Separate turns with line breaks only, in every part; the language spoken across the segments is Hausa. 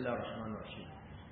الله الرحمن الرحيم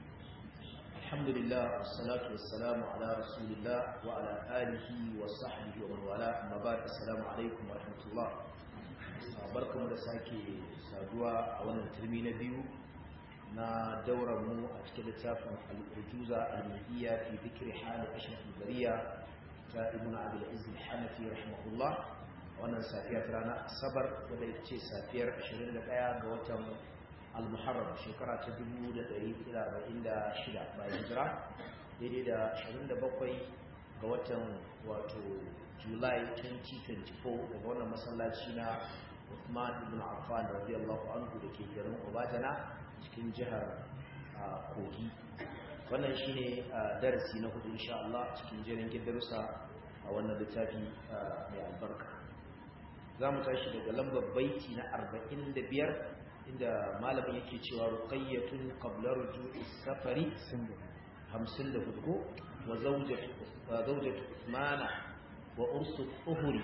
الحمد لله والصلاة والسلام على رسول الله وعلى آله وصحبه ومن والاه أما بعد السلام عليكم ورحمة الله barkamu da sake saduwa a wannan turmi na biyu na daurar mu a cikin littafin al-ujuza al-mahiyya fi dhikri hal ashraf al-bariya ta ibn abdul aziz al-hanafi rahimahullah wannan safiyar rana asabar wadda ita ce safiyar 21 ga watan al-muharram shekara ta 1446 bayan hijira daidai da 27 ga watan wato july 2024 daga wannan masallaci na Uthman ibn Affan radiyallahu anhu da ke garin Obajana cikin jihar Kogi wannan shine darasi na hudu insha Allah cikin jerin darussa a wannan littafi mai albarka za mu tashi daga lambar baiti na 45 inda malamin yake cewa ruqayyatun qabla ruju'i safari 54 wa zawjatu zawjatu Uthmana wa ursu uhuri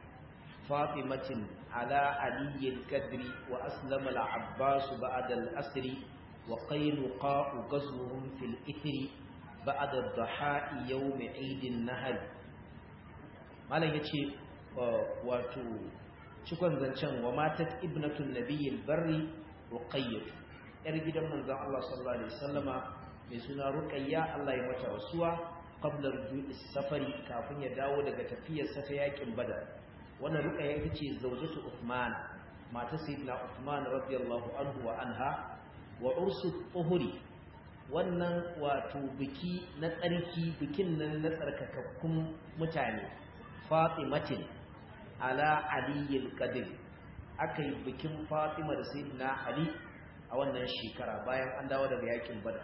فاطمة على علي الكدر وأسلم العباس بعد الأسر وقينقاء غزوهم في الإثر بعد الضحاء يوم عيد النهر ما لا يتي واتو cikon zancen wa matat ibnatun nabiyil barri ruqayyah yar gidan manzon Allah sallallahu alaihi wasallama mai suna ruqayya Allah ya mata rasuwa qabla rujui safari kafin ya dawo daga tafiyar sa ta yakin badar wannan ruqayya ita ce zawjatu Uthman mata sayyidina Uthman radiyallahu anhu wa anha wa ursu uhuri wannan wato biki na tsarki bikin nan na tsarkakakkun mutane Fatimatin ala Ali al-Qadir akai bikin Fatima da sayyidina Ali a wannan shekara bayan an dawo daga yakin Badar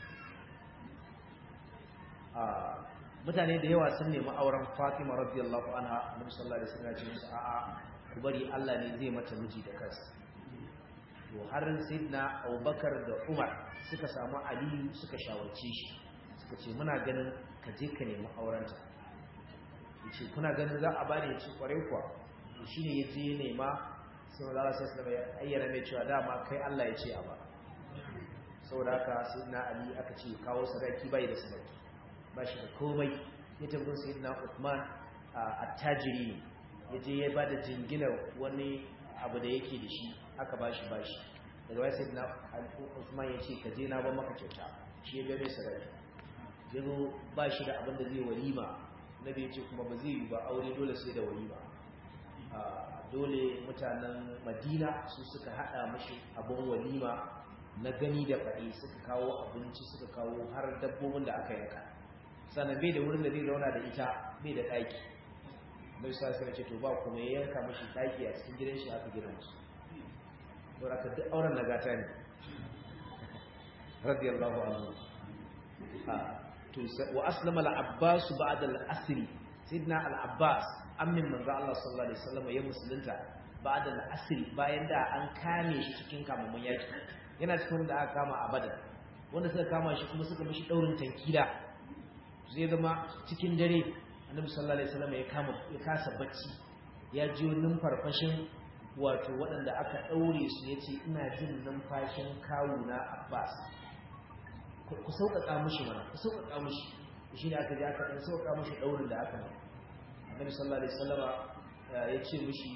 mutane da yawa sun nemi auren Fatima radiyallahu anha Annabi sallallahu alaihi wasallam ya ce musu a'a ku bari Allah ne zai mata miji da kansa to har sayyidina Abubakar da Umar suka samu Ali suka shawarce shi suka ce muna ganin ka je ka nemi aurenta yace kuna ganin za a bani yace kwarai kuwa shine yaje nema sai Allah sallallahu alaihi wasallam ya ayyana mai cewa dama kai Allah ya ce a ba saboda haka sayyidina Ali aka ce kawo sadaki bai da sadaki ba shi da komai ya tabbin sayyidina Uthman attajiri ya je ya bada jinginar wani abu da yake da shi aka bashi bashi daga wai sayyidina Uthman ya ce ka je na ba maka kyauta shi ya ga mai sadaki yazo ba shi da abin da zai walima nabi ya ce kuma ba zai yi ba aure dole sai da walima dole mutanen Madina su suka hada mashi abun walima na gani da faɗi suka kawo abinci suka kawo har dabbobin da aka yanka sannan bai da wurin da zai zauna da ita bai da ɗaki mai sa sai ce to ba kuma ya yanka mashi ɗaki a cikin gidan shi aka gina musu to raka duk auren nagata ne radiyallahu anhu to wa aslama al-abbas ba'da al-asr sidna al-abbas ammin manzo Allah sallallahu alaihi wasallam ya musulunta ba'da al-asr bayan da an kame shi cikin kamamun yaki yana cikin da aka kama a badar wanda suka kama shi kuma suka mishi daurin tankila zai zama cikin dare annabi sallallahu alaihi wasallam ya kama ya kasa bacci ya ji numfarfashin wato waɗanda aka daure su yace ina jin numfashin kawuna Abbas ku sauƙaƙa mishi mana ku sauƙaƙa mishi shi ne aka ji aka dan sauƙaƙa mishi daurin da aka mai annabi sallallahu alaihi wasallam ya ce mishi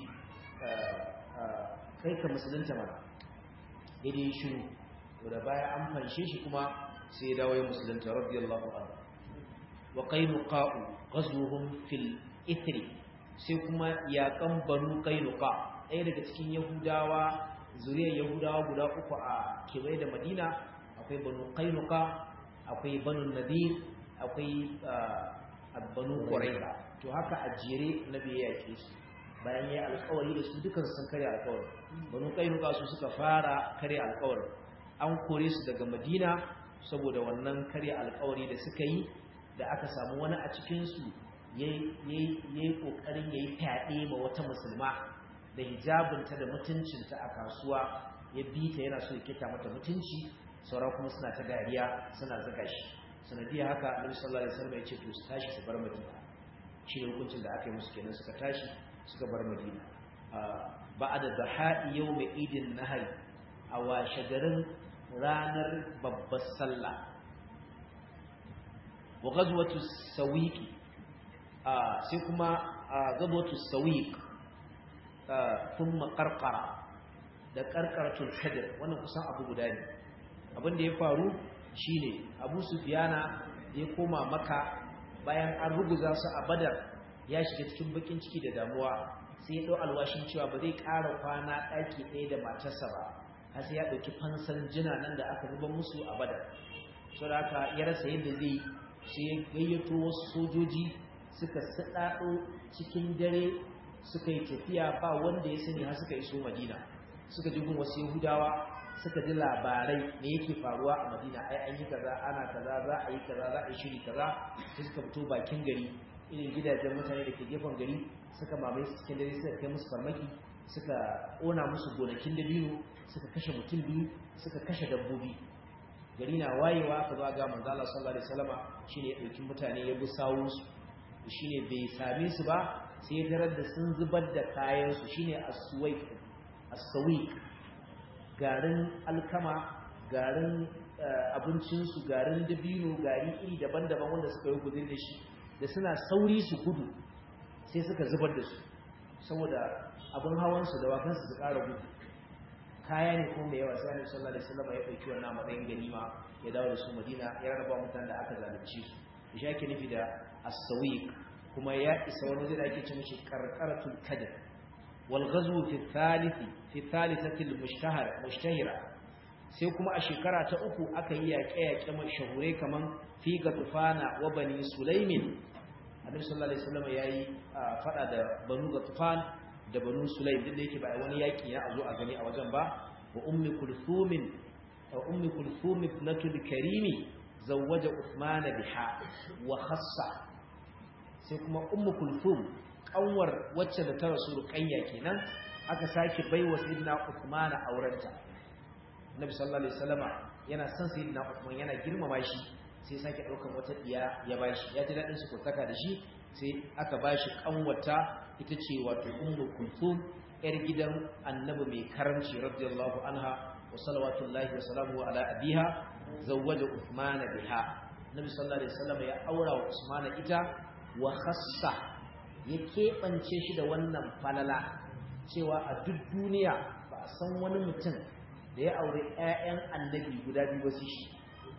kai ka musulunta mana daidai shiru da baya an fanshe shi kuma sai ya dawo ya musulunta radiyallahu anhu wa qainuqa'u ghazwuhum fil ithri sai kuma yaƙan banu qainuqa ɗaya daga cikin yahudawa zuriyar yahudawa guda uku a kewaye da madina akwai banu qainuqa akwai banu nadir akwai banu quraiza to haka a jere nabi ya yake su bayan ya alƙawari da su dukan sun karya alƙawari banu qainuqa su suka fara karya alƙawari an kore su daga madina saboda wannan karya alƙawari da suka yi da aka samu wani a cikinsu ya yi ƙoƙarin ya yi fyaɗe ma wata musulma da hijabinta da mutuncinta a kasuwa ya bi ta yana so ya kita mata mutunci sauran kuma suna ta dariya suna zaga shi sanadiyar haka annabi sallallahu alaihi wasallam ya ce to su tashi su bar madina shi ne hukuncin da aka yi musu kenan suka tashi suka bar madina ba'da dhaha'i yawm idin nahari a washe garin ranar babbar sallah wa ghazwatu sawiq sai kuma ghazwatu sawiq thumma qarqara da qarqaratul kadr wannan kusan abu guda ne abin da ya faru shine Abu Sufyana ya koma Makka bayan an ruguza su a Badar ya shiga cikin bakin ciki da damuwa sai ya dau alwashin cewa ba zai ƙara kwana ɗaki ɗaya da matarsa ba har sai ya ɗauki fansan jina nan da aka zuba musu a Badar saboda haka ya rasa yadda zai sai ya gayyato wasu sojoji suka saɗaɗo cikin dare suka yi tafiya ba wanda ya sani har suka iso Madina suka ji gun wasu Yahudawa suka ji labarai me yake faruwa a Madina ai an yi kaza ana kaza za a yi kaza za a yi shiri kaza sai suka fito bakin gari irin gidajen mutane da ke gefen gari suka mamaye su cikin dare suka kai musu farmaki suka ƙona musu gonakin dabino suka kashe mutum biyu suka kashe dabbobi gari na wayewa ka zo ga manzo Allah sallallahu alaihi wasallama shine ya dauki mutane ya bi sawun su shine bai same su ba sai ya tarar da sun zubar da kayan su shine as-suwaiq as-sawiq garin alkama garin abincin su garin dabino gari iri daban-daban wanda suka yi gudun da shi da suna sauri su gudu sai suka zubar da su saboda abin hawan su da wakan su su ƙara gudu kaya ne kuma yawa sai Annabi sallallahu alaihi wasallam ya dauki wannan matsayin ganima ya dawo da su Madina ya rarraba mutanen da aka zalunci su shi ake nufi da as-sawiq kuma ya isa wani zai ake ce mishi qarqaratul kadr wal ghazwu fi thalithi fi thalithati al-mushtahar mushtahira sai kuma a shekara ta uku aka yi yaƙe-yaƙe mashahurai kaman fi gatufana wa bani sulaimin Annabi sallallahu alaihi wasallam yayi fada da banu gatufan da banu sulaim duk da yake ba wani yaki ya zo a gani a wajen ba wa ummi kulthum wa ummi kulthum ibnatul karimi zawwaja uthman biha wa khassa sai kuma ummu kulthum kanwar wacce da ta rasu ruqayya kenan aka sake baiwa sayyidina uthman aurenta nabi sallallahu alaihi wasallama yana son sayyidina uthman yana girmama shi sai sake daukan wata diya ya bashi ya ji dadin su ko saka da shi sai aka bashi kanwata ita ce wato ummu kulthum yar gidan annabi mai karamci radiyallahu anha wa salawatullahi wa salamu ala abiha zawwaja uthman biha nabi sallallahu alaihi wasallam ya aura wa usman ita wa khassa ya kebance shi da wannan falala cewa a duk duniya ba a san wani mutum da ya aure ƴaƴan annabi guda biyu ba shi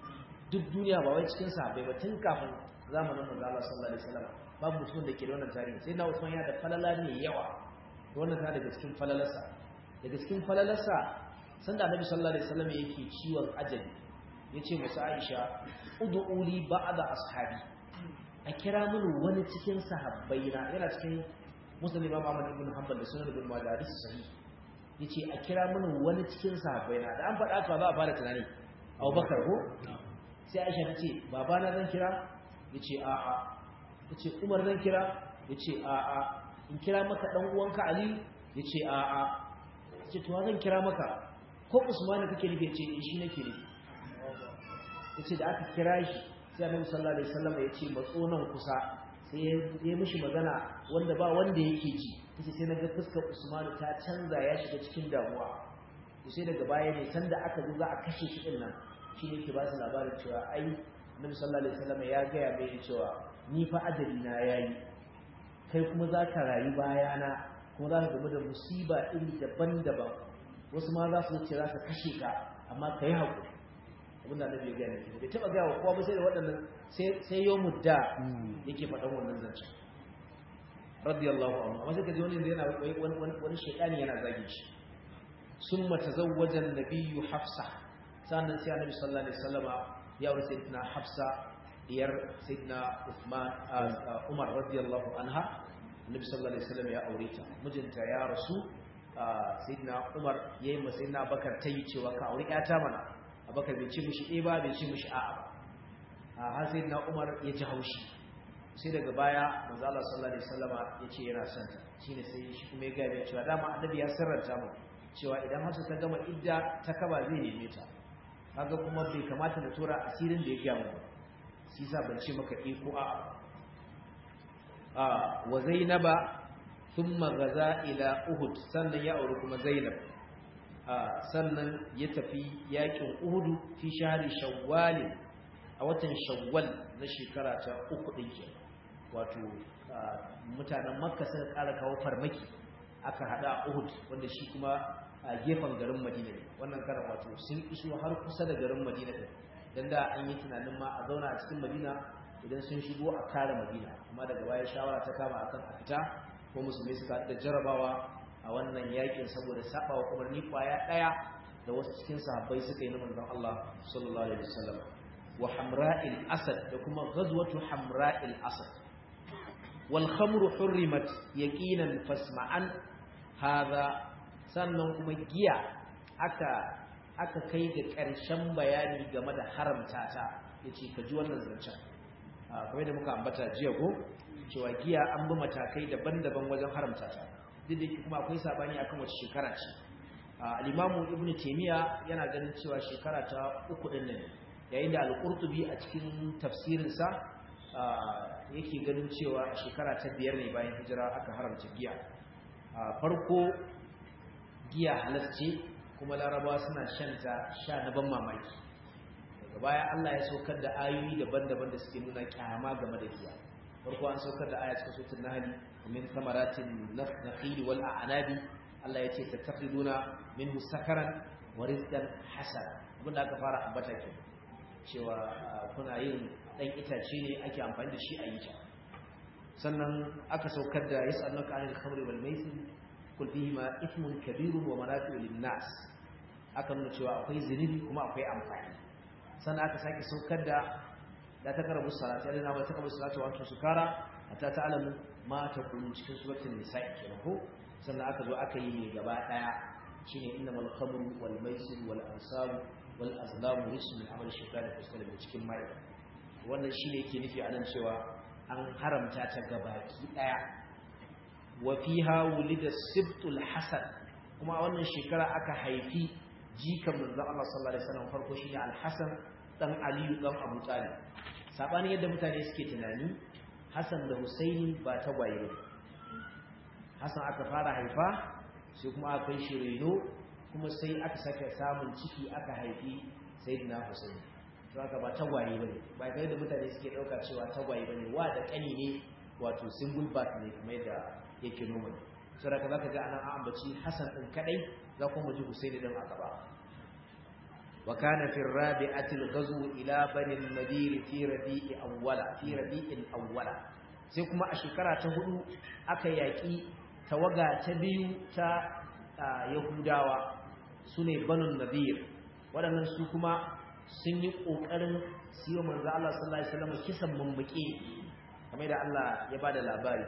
duk duniya ba wai cikin sahabbai ba tun kafin zamanin manzo Allah sallallahu alaihi wasallam babu mutum da ke da wannan tarihi sai na Usman ya da falala ne yawa wannan ta daga cikin falalarsa daga cikin falalarsa sanda Annabi sallallahu alaihi wasallam yake ciwon ajali yace musu Aisha ud'uli ba'da ashabi a kira mini wani cikin sahabbai na yana cikin Muslim Imam Ahmad ibn Hanbal da Sunan Ibn Majah hadisi sahih yace a kira mini wani cikin sahabbai na da an faɗa ka za a fara tunani Abubakar ko sai Aisha ta ce babana zan kira yace a'a ya ce umar zan kira ya ce a'a in kira maka ɗan uwanka ali ya ce a'a ya ce tuwa zan kira maka ko usmani kake nufi ya ce shi nake nufi ya ce da aka kira shi sai annabi sallallahu alaihi wasallam ya ce matso nan kusa sai ya mishi magana wanda ba wanda yake ji yace sai naga fuskar usmani ta canza ya shiga cikin damuwa sai daga baya ne sanda aka zo za a kashe shi din nan shi ne ke ba su labarin cewa ai annabi sallallahu alaihi wasallam ya gaya mai cewa ni fa ajali na yayi kai kuma za ka rayu bayana kuma za ka gamu da musiba iri daban-daban wasu ma za su ce za ka kashe ka amma ka yi haƙuri abin da annabi ya gaya mai bai taɓa gaya wa kowa ba sai da waɗannan sai yau mudda yake faɗan wannan zancen radiyallahu anhu amma sai ka ji wani yana wani shaitani yana zagin shi summa tazawwaja an-nabiyyu hafsa sannan sai annabi sallallahu alaihi wasallama ya aure sayyidina hafsa diyar sayyidina Uthman Umar radiyallahu anha Annabi sallallahu alaihi wasallam ya aure ta mijinta ya rasu sayyidina Umar yayi ma sayyidina Bakar tayi cewa ka aure ƴata mana Abakar bai ce mishi eh ba bai ce mishi a'a ba har sayyidina Umar ya ji haushi sai daga baya manzo Allah sallallahu alaihi wasallama ya ce yana son ta shine sai shi kuma ya ga cewa dama Annabi ya sirranta mu cewa idan Hafsa ta gama idda ta kaba zai neme ta kaga kuma bai kamata na tura asirin da ya gaya mu ba shi sa ban ce maka iko a a wa zainaba thumma gaza ila uhud sannan ya auri kuma zainab sannan ya tafi yakin uhudu fi shahari shawwalin a watan shawwal na shekara ta uku ɗin ke wato mutanen makka suka ƙara kawo farmaki aka haɗa a uhud wanda shi kuma a gefen garin madina ne wannan karan wato sun iso har kusa da garin madina ɗin don da an yi tunanin ma a zauna a cikin madina idan sun shigo a kare madina amma daga baya shawara ta kama akan a fita ko musulmai suka da jarabawa a wannan yakin saboda saba wa umarni kwaya daya da wasu cikin sahabbai suka yi na manzon Allah sallallahu alaihi wasallam wa hamra'il asad da kuma ghazwatu hamra'il asad wal khamru hurrimat yaqinan fasma'an hadha sannan kuma giya aka aka kai ga ƙarshen bayani game da haramta ta yace ka ji wannan zancen kamar da muka ambata jiya ko cewa giya an bi matakai daban-daban wajen haramta ta duk da kuma akwai sabani akan wace shekara ce al-imamu ibnu taymiya yana ganin cewa shekara ta uku din nan yayin da al-qurtubi a cikin tafsirin sa yake ganin cewa shekara ta biyar ne bayan hijira aka haramta giya farko giya halarce kuma larabawa suna shanta sha na ban mamaki daga baya Allah ya saukar da ayoyi daban-daban da suke nuna kyama game da giya farko an saukar da aya cikin suratul nahl min thamaratin nakhil wal a'nabi Allah yace tattakhiduna minhu sakaran wa rizqan hasana abinda aka fara ambata ke cewa kuna yin dan itace ne ake amfani da shi a yi ta sannan aka saukar da yas'alunaka 'anil khamri wal maisir kul fihima ithmun kabirun wa manafi'u lin nas aka nuna cewa akwai zinubi kuma akwai amfani sannan aka sake saukar da da ta karabu salati alina wa takabu salati wa antum sukara hatta ta'lamu ma taqulun cikin suratul nisa'i kenan ko sannan aka zo aka yi ne gaba daya shine innamal khamru wal maisir wal ansab wal azlam rijsun min amali shaytan fasal min cikin mai wannan shine yake nufi anan cewa an haramta ta gabaki daya wa fiha wulida sibtul hasan kuma a wannan shekara aka haifi jikan manzon Allah sallallahu alaihi wasallam farko shine al-Hasan dan Aliyu dan Abu Talib sabanin yadda mutane suke tunani Hassan da Husaini ba tagwaye ba Hassan aka fara haifa sai kuma aka kai shi reno kuma sai aka sake samun ciki aka haifi Sayyidina Husaini to aka ba tagwaye bane ba kai da mutane suke dauka cewa tagwaye bane wa da kani ne wato single birth ne kamar yadda yake noma saboda zaka ga anan an ambaci Hassan din kadai za kuma ji Husaini din a gaba wa kana fi rabi'ati al-ghazw ila bani al-nadir fi rabi'i awwala fi rabi'in awwala sai kuma a shekara ta hudu aka yaki tawaga ta biyu ta yahudawa sune banu nadir waɗannan su kuma sun yi kokarin siyo manzo Allah sallallahu alaihi wasallam kisan mummuke kamar da Allah ya bada labari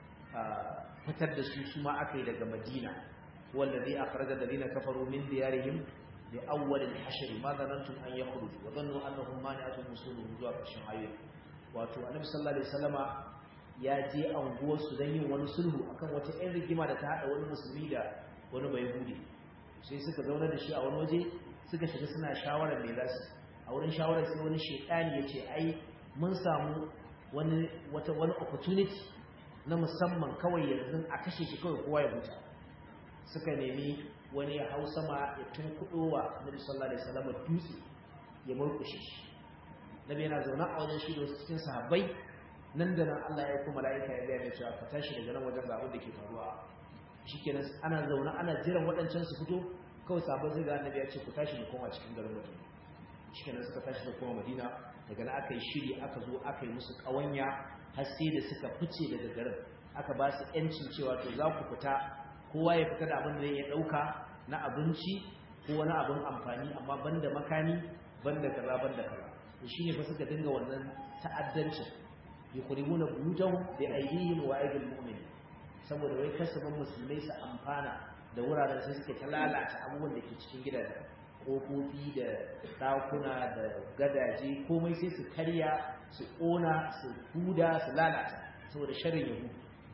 fitar da su su ma aka yi daga Madina wallazi akhraja alladhina kafaru min diyarihim li awwal al-hashr ma dhanantum an yakhruju wa dhannu annahum mani'atun musuluhum zuwa ƙarshen ayoyi wato annabi sallallahu alaihi wasallama ya je anguwar su dan yin wani sulhu akan wata ɗan rigima da ta hada wani musulmi da wani bayahudi sai suka zauna da shi a wani waje suka shiga suna shawarar me za su a wurin shawarar sai wani shekani ya ce ai mun samu wani wata wani opportunity na musamman kawai yanzu a kashe shi kawai kowa ya huta suka nemi wani ya hau sama ya tunkuɗo wa Nabi sallallahu alaihi wasallam dutse ya murkushe shi Nabi yana zaune a wajen shi da wasu cikin sahabbai nan da nan Allah ya kuma mala'ika ya gaya cewa ka tashi daga nan wajen ga abin da ke faruwa shikenan ana zaune ana jiran waɗancan su fito kawai sahabbai sai ga Annabi ya ce ku tashi mu koma cikin garin mutum shikenan suka tashi da koma Madina daga nan aka yi shiri aka zo aka yi musu ƙawanya har sai da suka fice daga garin aka ba su yancin cewa to za ku fita kowa ya fita da abin da ya dauka na abinci ko wani abin amfani amma banda makani banda kaza banda kaza to shine fa suka dinga wannan ta'addancin yuqrimuna buyutahum bi aydihim wa aydil mu'minin saboda wai kasaban musulmai su amfana da wuraren sai suke ta lalata abubuwan da ke cikin gidajen kofofi da ɗakuna da gadaje komai sai su karya su ƙona su huda su lalata saboda sharin yahu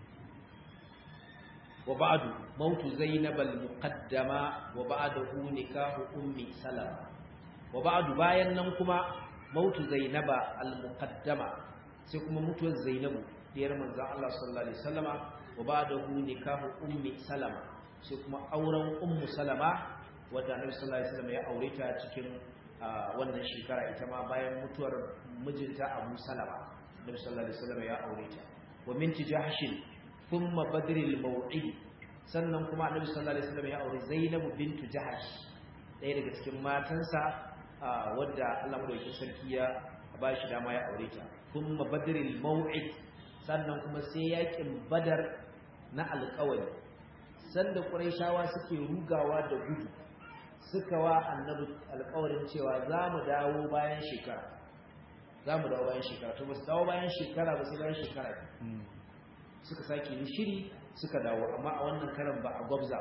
wa ba'du mautu zainab al-muqaddama wa ba'dahu nikahu ummi salama wa ba'du bayan nan kuma mautu zainaba al-muqaddama sai kuma mutuwar zainabu diyar manzon Allah sallallahu alaihi wasallama wa ba'dahu nikahu ummi salama sai kuma auren ummu salama wadda annabi sallallahu alaihi wasallam ya aure ta cikin wannan shekara ita ma bayan mutuwar mijinta Abu Salama annabi sallallahu alaihi wasallam ya aure ta wa minti jahshin thumma badril maw'id sannan kuma annabi sallallahu alaihi wasallam ya aure Zainab bintu Jahsh ɗaya daga cikin matansa wadda Allah madaukakin sarki ya ba shi dama ya aure ta thumma badril maw'id sannan kuma sai yakin badar na alƙawari sanda quraishawa suke rugawa da gudu suka wa annabi alƙawarin cewa za mu dawo bayan shekara za mu dawo bayan shekara to ba su dawo bayan shekara ba sai bayan shekara suka sake yi shiri suka dawo amma a wannan karan ba a gwabza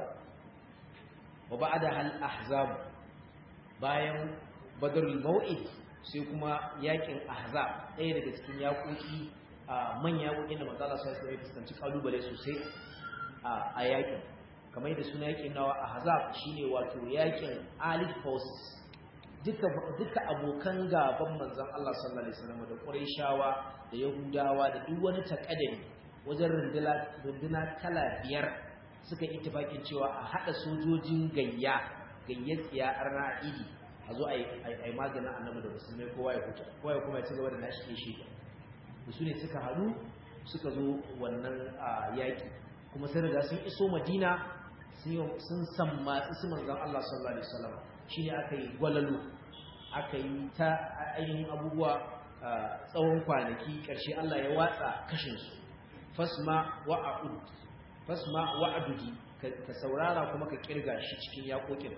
wa ba da hal ahzab bayan badrul mau'id sai kuma yakin ahzab ɗaya daga cikin yaƙoƙi a manya yaƙoƙin da manzala sai sai fuskanci kalubale sosai a yakin kamar yadda suna yakin nawa ahzab shine wato yakin alif forces duka duka abokan gaban manzon Allah sallallahu alaihi wasallam da Qurayshawa da Yahudawa da duk wani takadari wajen runduna runduna kala biyar suka ittifakin cewa a hada sojojin gayya gayyar tsiya arna'idi a zo a yi maganin annabi da musulmai kowa ya huta kowa ya kuma ya ci gaba da nashi shi da su ne suka haɗu suka zo wannan yaƙi kuma sai riga sun iso madina sun sammatsi su manzan Allah sallallahu alaihi wasallam shine aka yi gwalalo aka yi ta ainihin abubuwa tsawon kwanaki ƙarshe Allah ya watsa kashinsu fasma wa'ud fasma wa'adudi ka saurara kuma ka kirga shi cikin yaƙoƙin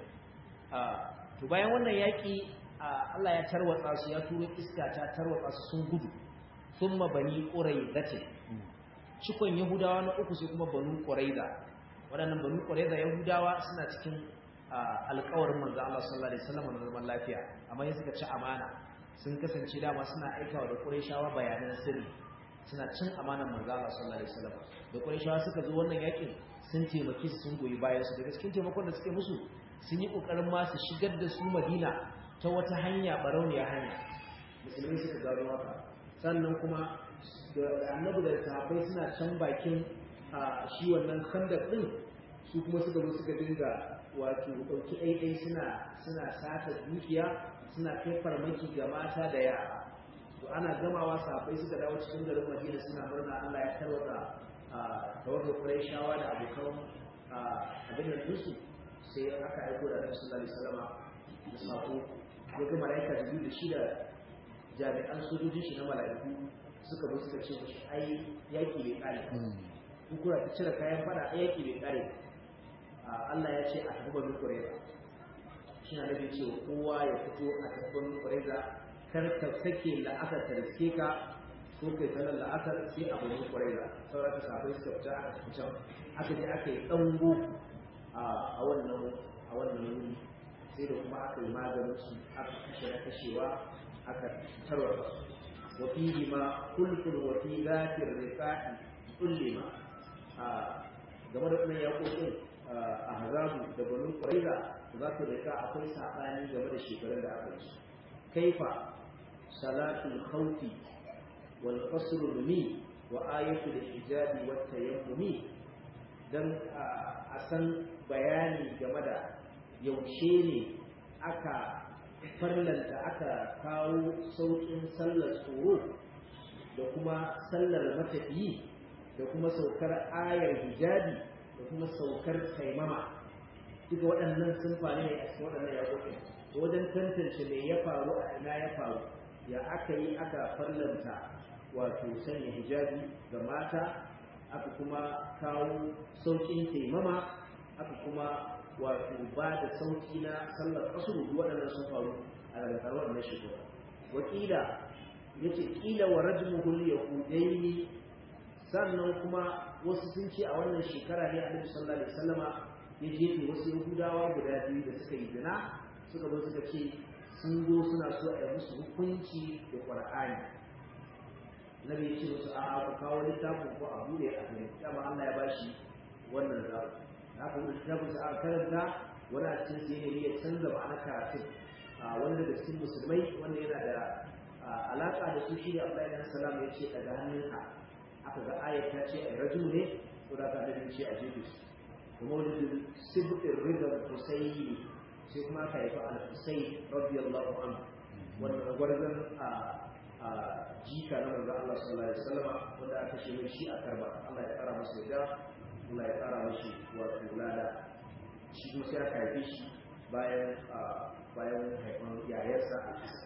to bayan wannan yaƙi Allah ya tarwatsa su ya turo iska ta tarwatsa su sun gudu thumma bani quraizatin cikon yahudawa na uku sai kuma banu quraiza waɗannan banu quraiza yahudawa suna cikin alƙawarin manzo Allah sallallahu alaihi wasallam na zaman lafiya amma ya suka ci amana sun kasance dama suna aikawa da quraishawa bayanan sirri suna cin amanar manzo Allah sallallahu alaihi wasallam da quraishawa suka zo wannan yakin sun taimaki su sun goyi bayan su daga cikin taimakon da suke musu sun yi kokarin ma su shigar da su Madina ta wata hanya barauniya hanya musulmi suka gano haka sannan kuma da annabi da sahabbai suna can bakin shi wannan khandaq din su kuma suka zo suka dinga wato dauki ɗaiɗai suna suna sata dukiya suna kai farmaki ga mata da yara to ana gamawa sahabbai suka dawo cikin garin Madina suna murna Allah ya tarwata tawagar Qurayshawa da abokan abin da su sai aka aiko da Annabi sallallahu alaihi wasallam da sako ya ga malaika da da shi da jami'an sojojin shi na malaiku suka zo suka ce mishi ai yaki bai kare ku kura ta cire kayan fada ai yaki bai kare Allah ya ce a tafi banu Qurayza shi na nabi ce kowa ya fito a tafi banu Qurayza kar ka sake la'asar ta riske ka ko kai sanar la'asar sai a banu Qurayza sauran ka sabai suka fita aka tafi can aka je aka yi dango a wannan a wannan wuri sai da kuma aka yi maganin su aka kashe na kashewa aka tarwata wa fihi ma kulkul wa fi zati riqa'i kullima game da wannan yaƙoƙin a hazabu da banu ƙwararra za ku rika akwai saɓani game da shekarun da aka yi kaifa salatul khawfi wal qasr rumi wa ayatul hijabi wat tayammumi dan a san bayani game da yaushe ne aka farlanta aka kawo sauƙin sallar tsoro da kuma sallar matafiyi da kuma saukar ayar hijabi da kuma saukar taimama duka waɗannan sun faru ne a cikin waɗannan yaƙoƙin wajen tantance me ya faru a ina ya faru ya aka yi aka farlanta wato sanya hijabi ga mata aka kuma kawo sauƙin taimama aka kuma wato ba da sauƙi na sallar asuru waɗannan sun faru a daga wannan shekara wakila yace kila wa rajmuhul yahudaini sannan kuma wasu sun ce a wannan shekara ne annabi sallallahu alaihi wasallama ya jefe wasu yahudawa guda biyu da suka yi zina suka zo suka ce sun zo suna so a yi musu hukunci da qur'ani nabi ya ce musu a ku kawo littafin ko a bude a gani dama Allah ya bashi wannan zaɓi haka wani littafin sa aka karanta wani a cikin sai ne ya canza ma'ana karatun wanda da cikin musulmai wanda yana da alaka da su shi ne Allah ya salam ya ce daga hannunka aka ga ayat ta ce a rajul ne ko da ka da ce a jefe su kuma wani sibtin ridar husaini sai kuma aka haifi al-Husayn radiyallahu anhu wannan gwarzon a a jika na manzo Allah sallallahu alaihi wasallam wanda aka ce mai shi a karba Allah ya kara masa yadda Allah ya kara masa wato lada shi kuma sai aka haife shi bayan bayan haifan yayarsa al-Husayn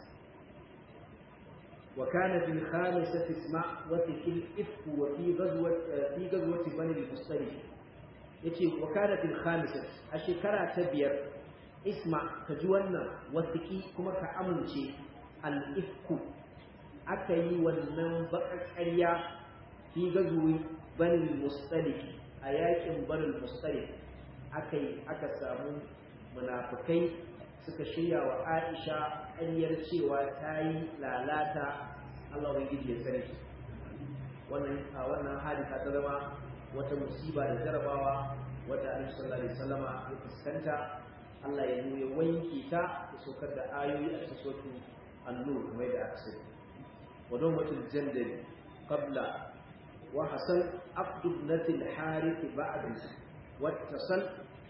وكان في الخامسة اسمع وفي الإفك وفي غزوة في غزوة بني المصطلق yace wa kana fil khamisah a shekara ta biyar isma ka ji wannan wasiki kuma ka amince al ifku aka yi wannan baƙaƙƙarya fi gazuwi bani mustalik a yakin bani mustalik aka yi aka samu munafikai suka shirya wa Aisha ƙaryar cewa ta yi lalata Allah ubangiji ya tsare wannan a wannan hadisa ta zama wata musiba da jarabawa wadda Annabi sallallahu alaihi wasallama ya fuskanta Allah ya nuna wanke ta da saukar da ayoyi a cikin suratul an-nur kamar da aka sani wa dawmatul jandal qabla wa hasan aqd ibnatil harith ba'd wattasal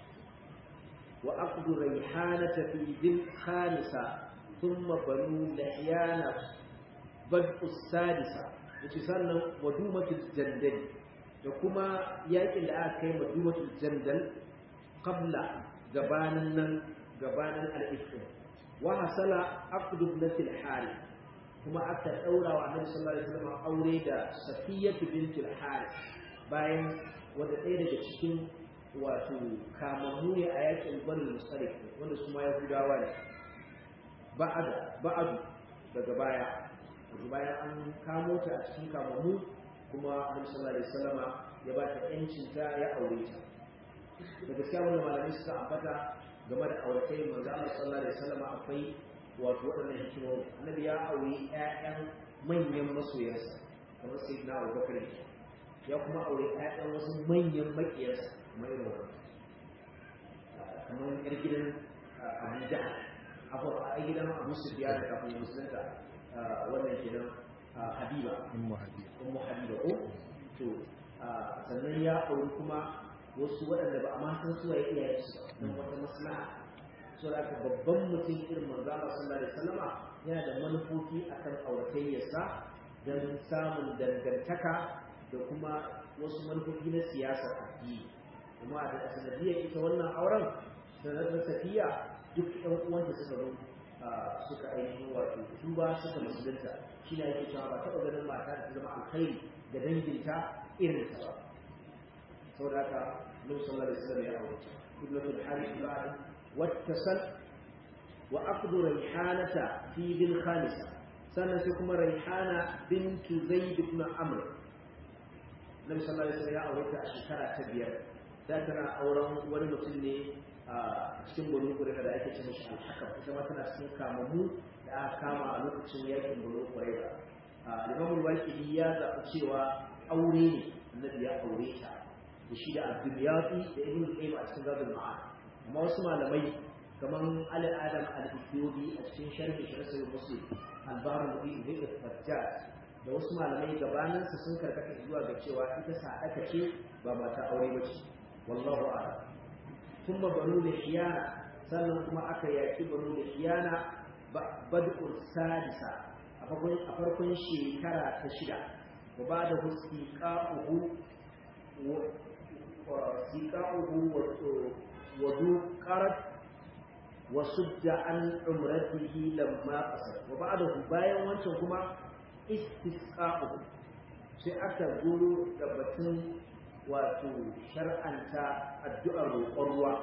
wa aqd rayhanata fi dhil khamisa thumma banu lahyana bad'u sadisa yace sannan wa dumatul jandal da kuma yakin da aka kai madumatul jandal qabla gabanin nan gabanin al-ifk wa hasala aqd ibnatil harith kuma aka daura wa annabi sallallahu alaihi wasallam aure da safiyatu bintul harith bayan wanda ɗaya daga cikin wato kamammu ne a yakin banu musalik wanda su ma yahudawa ne ba'ada ba'adu daga baya daga baya an kamo ta a cikin kamammu kuma annabi sallallahu alaihi wasallama ya ba ta yancin ta ya aure ta da gaskiya wannan malamai suka ambata game da auratai manzo Allah sallallahu alaihi wasallama akwai wato waɗannan hikimomi annabi ya aure ƴaƴan manyan masoyansa kamar sayyidina Abubakar ya kuma aure ƴaƴan wasu manyan makiyarsa kamar irin wannan kamar yar gidan Abu Jahl abu a gidan Abu Sufyan kafin musulunta wannan kenan Habiba
ummu habiba
ummu habiba ko to sannan ya auri kuma wasu waɗanda ba a ma san su waye iyayen su ba don wata maslaha so da aka babban mutum irin manzo Allah sallallahu alaihi wasallama yana da manufofi akan auratayyarsa don samun dangantaka da kuma wasu manufofi na siyasa addini kuma a da sanadiyar ita wannan auren sanadar safiya duk ɗan uwanta suka zo suka ainihin wato tuba suka musulunta shi ne yake cewa ba taɓa ganin mata da ta zama alkhairi da danginta irin ta ba saboda haka Nabi sallallahu alaihi wasallam ya aure ibnatul harith ba'd wattasal wa aqdu rayhanata fi bil khamisa sannan sai kuma rayhana bintu zaid ibn amr Nabi sallallahu alaihi wasallam ya aure ta a shekara ta biyar da tana auren wani mutum ne a cikin banu kureka da ake ce mashi alhakam ita ma tana cikin kamamu da aka kama a lokacin yakin banu kureka limamul waƙili ya zaɓi cewa aure ne annabi ya aure ta da shi da abdulyafi da ibn qayyim a cikin zadul ma'ad amma wasu malamai kamar ali adam al-ethiopi a cikin sharhi shi rasul muslim al-bahr mubi da fajjat da wasu malamai gabanin su sun karkata zuwa ga cewa ita sadaka ce ba mata aure ba ce wallahu a'lam kuma banu da shiyana sannan kuma aka yaki banu da shiyana bad'ul sadisa a farkon shekara ta shida wa ba da siƙa'uhu wa duƙarar wa sudda an umratihi lamma qasar wa ba da bayan wancan kuma istisqa'uhu sai aka goro da batun wato shar'anta addu'ar roƙon ruwa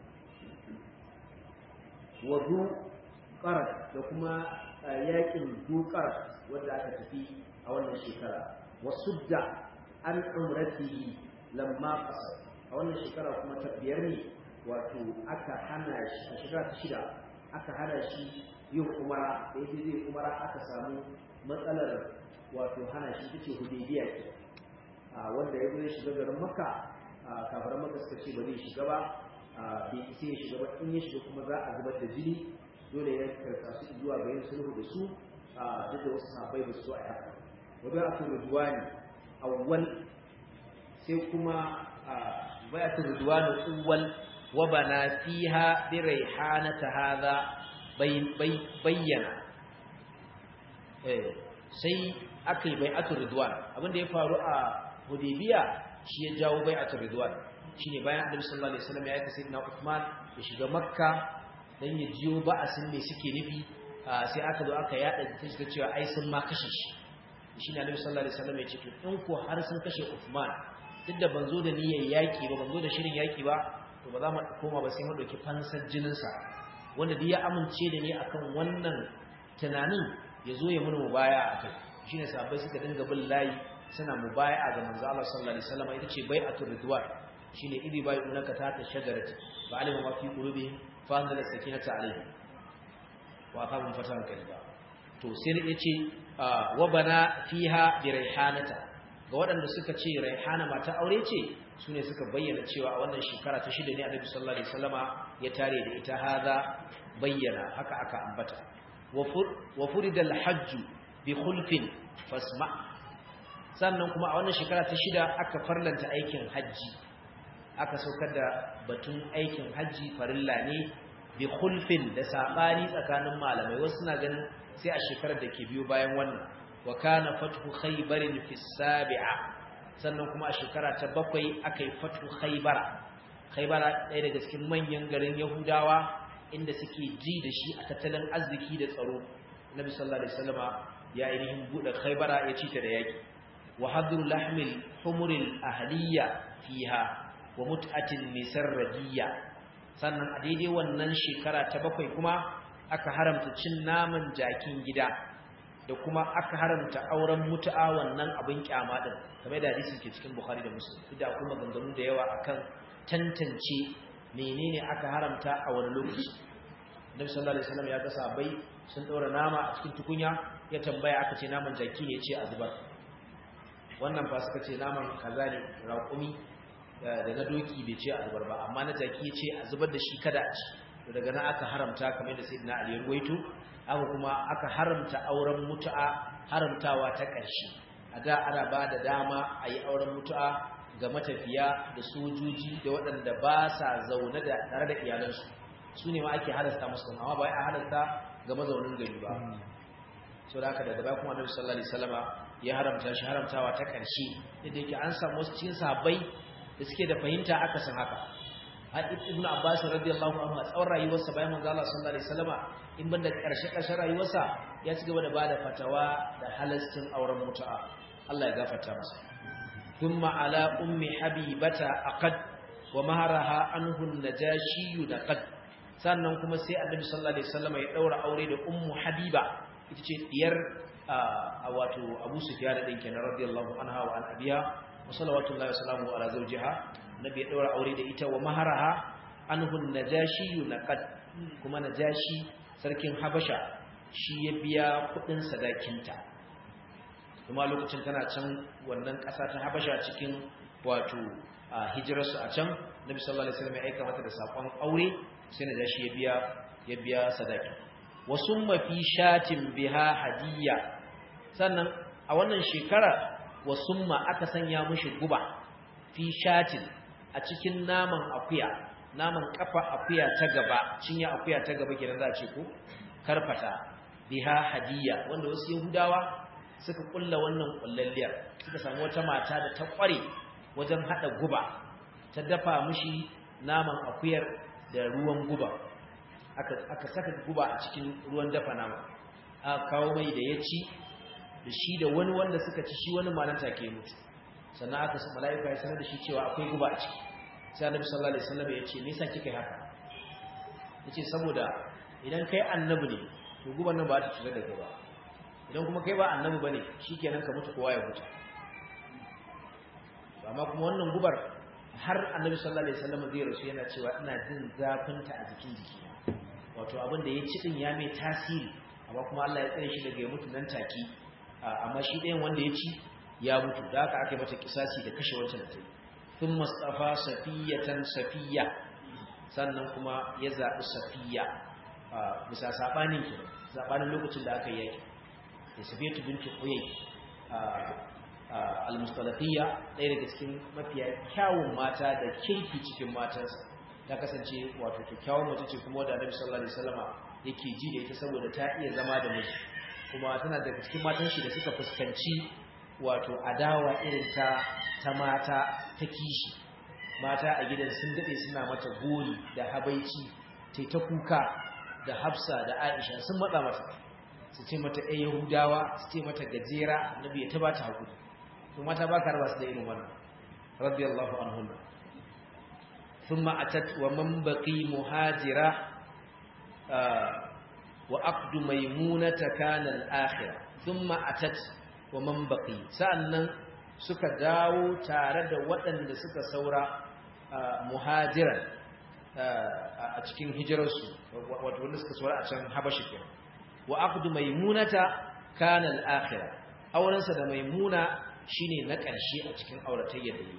wa duƙarar da kuma yakin dukar wanda aka tafi a wannan shekara wasudda an umratihi lamma qasar a wannan shekara kuma ta biyar ne wato aka hana shi a shekara ta shida aka hana shi yin umara da yake zai umara aka samu matsalar wato hana shi tace hudaybiya ke wanda ya zo shiga garin makka kafaran makka suka ce ba zai shiga ba bai sai ya shiga ba in ya shiga kuma za a zubar da jini dole ya karka su zuwa ga yin sulhu da su a duk da wasu sahabbai ba su so a haka wa bai aka rudwani awwal sai kuma bai aka rudwani awwal wa bana fiha bi raihanata hadha bayyana eh sai akai bai'atul ridwan abinda ya faru a hudaybiya shi ya jawo bai'atul ridwan shine bayan annabi sallallahu alaihi wasallam ya aika sayyidina Uthman ya shiga makka dan ya jiyo ba'asin me suke nufi sai aka zo aka yada ta cewa ai sun ma kashe shi shine annabi sallallahu alaihi wasallam ya ce to in ko har sun kashe Uthman duk da ban zo da niyyar yaki ba ban zo da shirin yaki ba to ba za mu koma ba sai mu dauki fansar jinin sa wanda duk ya amince da ni akan wannan tunanin ya zo ya mun mubaya akai shine sahabbai suka dinga bin layi suna mubaya ga manzo Allah sallallahu alaihi wasallam ita ce bai'atul ridwan shine idi bai unaka ta ta shagarati fa alima ma fi qulubihim fa anzala sakinata alaihim wa aqamu fatan kaliba to sai yace wa bana fiha bi raihanata ga waɗanda suka ce raihana mata aure ce sune suka bayyana cewa a wannan shekara ta shida ne Annabi sallallahu alaihi wasallama ya tare da ita haza bayyana haka aka ambata wa furidal hajj bi khulfin fasma sannan kuma a wannan shekara ta shida aka farlanta aikin hajji aka saukar da batun aikin hajji farilla ne bi khulfin da sabani tsakanin malamai wasu suna ganin sai a shekarar da ke biyo bayan wannan wa kana fathu khaybarin fi sabi'a sannan kuma a shekara ta bakwai akai fathu khaybara khaybara ɗaya daga cikin manyan garin yahudawa inda suke ji da shi a tattalin arziki da tsaro nabi sallallahu alaihi wasallama ya ainihin bude khaybara ya ci ta da yaki wa hadru lahmil humuril ahliya fiha wa mut'atin nisarradiyya sannan a daidai wannan shekara ta bakwai kuma aka haramta cin naman jakin gida da kuma aka haramta auren mutu'a wannan abin kyama din kamar da hadisi ke cikin Bukhari da Muslim da kuma maganganu da yawa akan tantance menene aka haramta a wani lokaci Nabi sallallahu alaihi wasallam ya ga sahabbai sun daura nama a cikin tukunya ya tambaya aka ce naman jaki ne ce a zubar wannan fa suka ce naman kaza ne raƙumi da na doki bai ce a zubar ba amma na jaki ya ce a zubar da shi kada a ci daga nan aka haramta kamar da sayyidina Ali ya ruwaito aka kuma aka haramta auren mutu'a haramtawa ta ƙarshe a da ana ba da dama a yi auren mutu'a ga matafiya da sojoji da waɗanda ba sa zaune da tare da iyalansu su ne ma ake halasta musu amma ba a halasta ga mazaunin gari ba so da haka daga baya kuma annabi sallallahu alaihi wasallama ya haramta shi haramtawa ta ƙarshe yadda yake an samu wasu cikin sahabbai da suke da fahimta aka san haka har ibnu abbas radiyallahu anhu a tsawon rayuwarsa bayan manzo Allah sallallahu alaihi wasallama in banda karshe karshen rayuwarsa ya ci gaba da bada fatawa da halastin auren mutu'a Allah ya gafarta masa thumma ala ummi habibata aqad wa maharaha anhu an-najashi naqad sannan kuma sai annabi sallallahu alaihi wasallama ya daura aure da ummu habiba ita ce diyar a wato abu sufyan din kenan radiyallahu anha wa an abiya wa salawatullahi wa salamu ala zawjiha nabi ya daura aure da ita wa maharaha anhu najashi naqad kuma najashi sarkin habasha shi ya biya kudin sadakinta kuma lokacin tana can wannan kasa ta habasha cikin wato hijirarsu a can nabi sallallahu alaihi wasallam ya aika mata da sakon aure sai najashi ya biya ya biya sadaki wa summa fi shatin biha hadiyya sannan a wannan shekara wa summa aka sanya mishi guba fi shatin a cikin naman akuya naman kafa akuya ta gaba cinya akuya ta gaba kenan za a ce ko karfata biha hadiyya wanda wasu yahudawa suka kulla wannan kullalliyar suka samu wata mata da ta kware wajen hada guba ta dafa mishi naman akuyar da ruwan guba aka aka saka guba a cikin ruwan dafa nama aka kawo mai da ya ci da shi da wani wanda suka ci shi wani malan take mutu sannan aka sa mala'ika ya sanar da shi cewa akwai guba a ciki sai annabi sallallahu alaihi wasallam ya ce me yasa kika yi haka yace saboda idan kai annabi ne to guban nan ba ta shiga da gaba idan kuma kai ba annabi bane shikenan ka mutu kowa ya mutu amma kuma wannan gubar har annabi sallallahu alaihi wasallam zai rasu yana cewa ina jin zafin ta a jikin jikina wato abin da ya ci din ya mai tasiri amma kuma Allah ya tsare shi daga ya mutu nan take amma shi ɗayan wanda ya ci ya mutu da haka aka yi mata kisasi da kashe wancan da ta yi sun mustafa safiyatan safiya sannan kuma ya zaɓi safiya bisa saɓanin ki saɓanin lokacin da aka yi yaki da safiyatu binti huyai al-mustalafiyya ɗaya daga cikin mafiya kyawun mata da kirki cikin matansa ta kasance wato kyakkyawar mace ce kuma wadda annabi sallallahu alaihi wasallama yake ji da ita saboda ta iya zama da miji kuma tana daga cikin matan shi da suka fuskanci wato adawa irin ta ta mata ta kishi mata a gidan sun dade suna mata gori da habaici tai ta kuka da Hafsa da Aisha sun matsa mata su ce mata ɗaya Yahudawa su ce mata gajera annabi ya taba ta hakuri to mata ba ka raba su da irin wannan radiyallahu anhum thumma atat wa man baqi muhajira wa aqdu maymunata kana al-akhirah thumma atat wa man baqi sa'annan suka dawo tare da waɗanda suka saura muhajiran a cikin hijirarsu wato wanda suka saura a can habashi kenan wa aqdu maymunata kana al-akhirah aurensa da maimuna shine na ƙarshe a cikin auratayyar da yi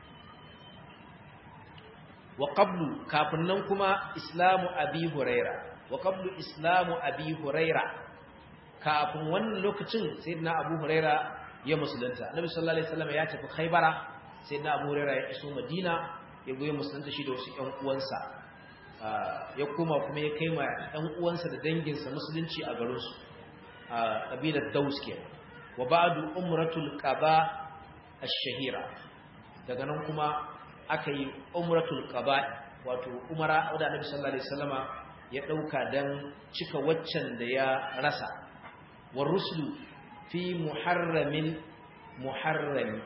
wa qablu kafin nan kuma islamu abi huraira wa qablu islamu abi huraira kafin wannan lokacin sayyidina abu huraira ya musulunta annabi sallallahu alaihi wasallam ya tafi khaybara sayyidina abu huraira ya iso madina ya goye musulunta shi da wasu ƴan uwansa ya koma kuma ya kai ma ɗan uwansa da danginsa musulunci a garinsu a ƙabilar daus ke wa ba'du umratul qaba ash-shahira daga nan kuma aka yi umratul qaba wato umara wadda annabi sallallahu alaihi wasallama ya dauka dan cika waccan da ya rasa war rusulu fi muharramin muharram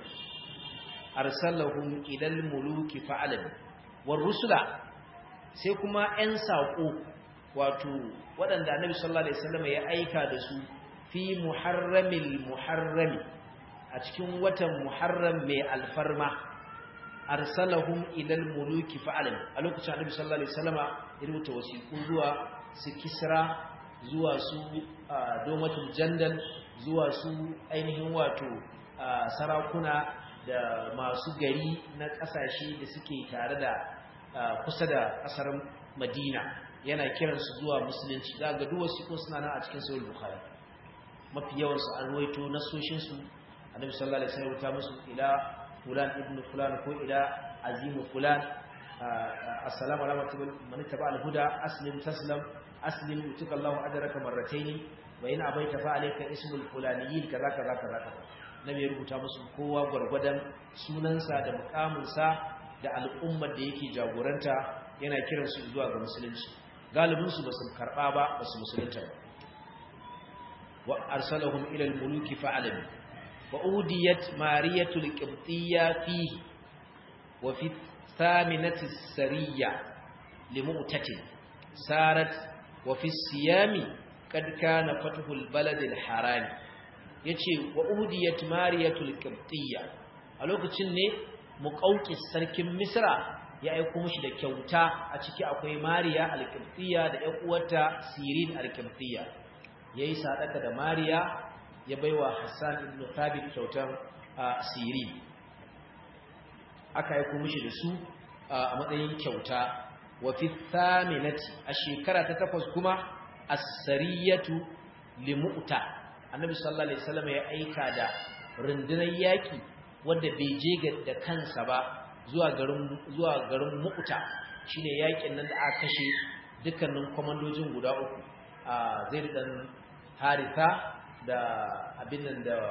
arsalahum ila al-muluki fa'alan war rusula sai kuma 'yan saƙo wato waɗanda annabi sallallahu alaihi wasallam ya aika da su fi muharramil muharrami a cikin watan muharram mai alfarma arsalahum ila almuluki fa'alan a lokacin annabi sallallahu alaihi wasallam ya rubuta wasiƙu zuwa su kisra zuwa su domatul jandal zuwa su ainihin wato sarakuna da masu gari na ƙasashe da suke tare da kusa da kasar Madina yana kiransu zuwa musulunci za ga duk wasu suna nan a cikin sahih bukhari mafi yawan su an ruwaito nasoshin su annabi sallallahu alaihi wasallam ta musu ila fulan ibn fulan ko ila azim fulan assalamu alaikum man taba al-huda aslim taslam aslim yutika Allahu ajraka marratayn wa in abaita fa alayka ismul fulaniyin kaza kaza kaza nabi ya rubuta musu kowa gurgurdan sunansa da mukaminsa da al'ummar da yake jagoranta yana kiransu zuwa ga musulunci galibinsu ba su karɓa ba ba su musulunta ba wa arsalahum ila al-muluki fa'alam wa udiyat mariyatul qibtiyya fihi wa fi thaminati sariya limu'tatin sarat wa fi siyami kad kana fathul balad al-haram yace wa udiyat mariyatul qibtiyya a lokacin ne muƙauƙis sarkin misra ya aiko mishi da kyauta a ciki akwai mariya alƙibtiya da ƴan uwarta sirin alƙibtiya yayi sadaka da mariya ya baiwa hassan ibn thabit kyautar sirin aka aiko mishi da su a matsayin kyauta wa fi thaminati a shekara ta takwas kuma as-sariyatu limu'ta annabi sallallahu alaihi wasallam ya aika da rundunar yaki wanda bai je da kansa ba zuwa garin zuwa garin Mu'ta shine yakin nan da aka kashe dukkanin komandojin guda uku a Zaid dan Haritha da abin nan da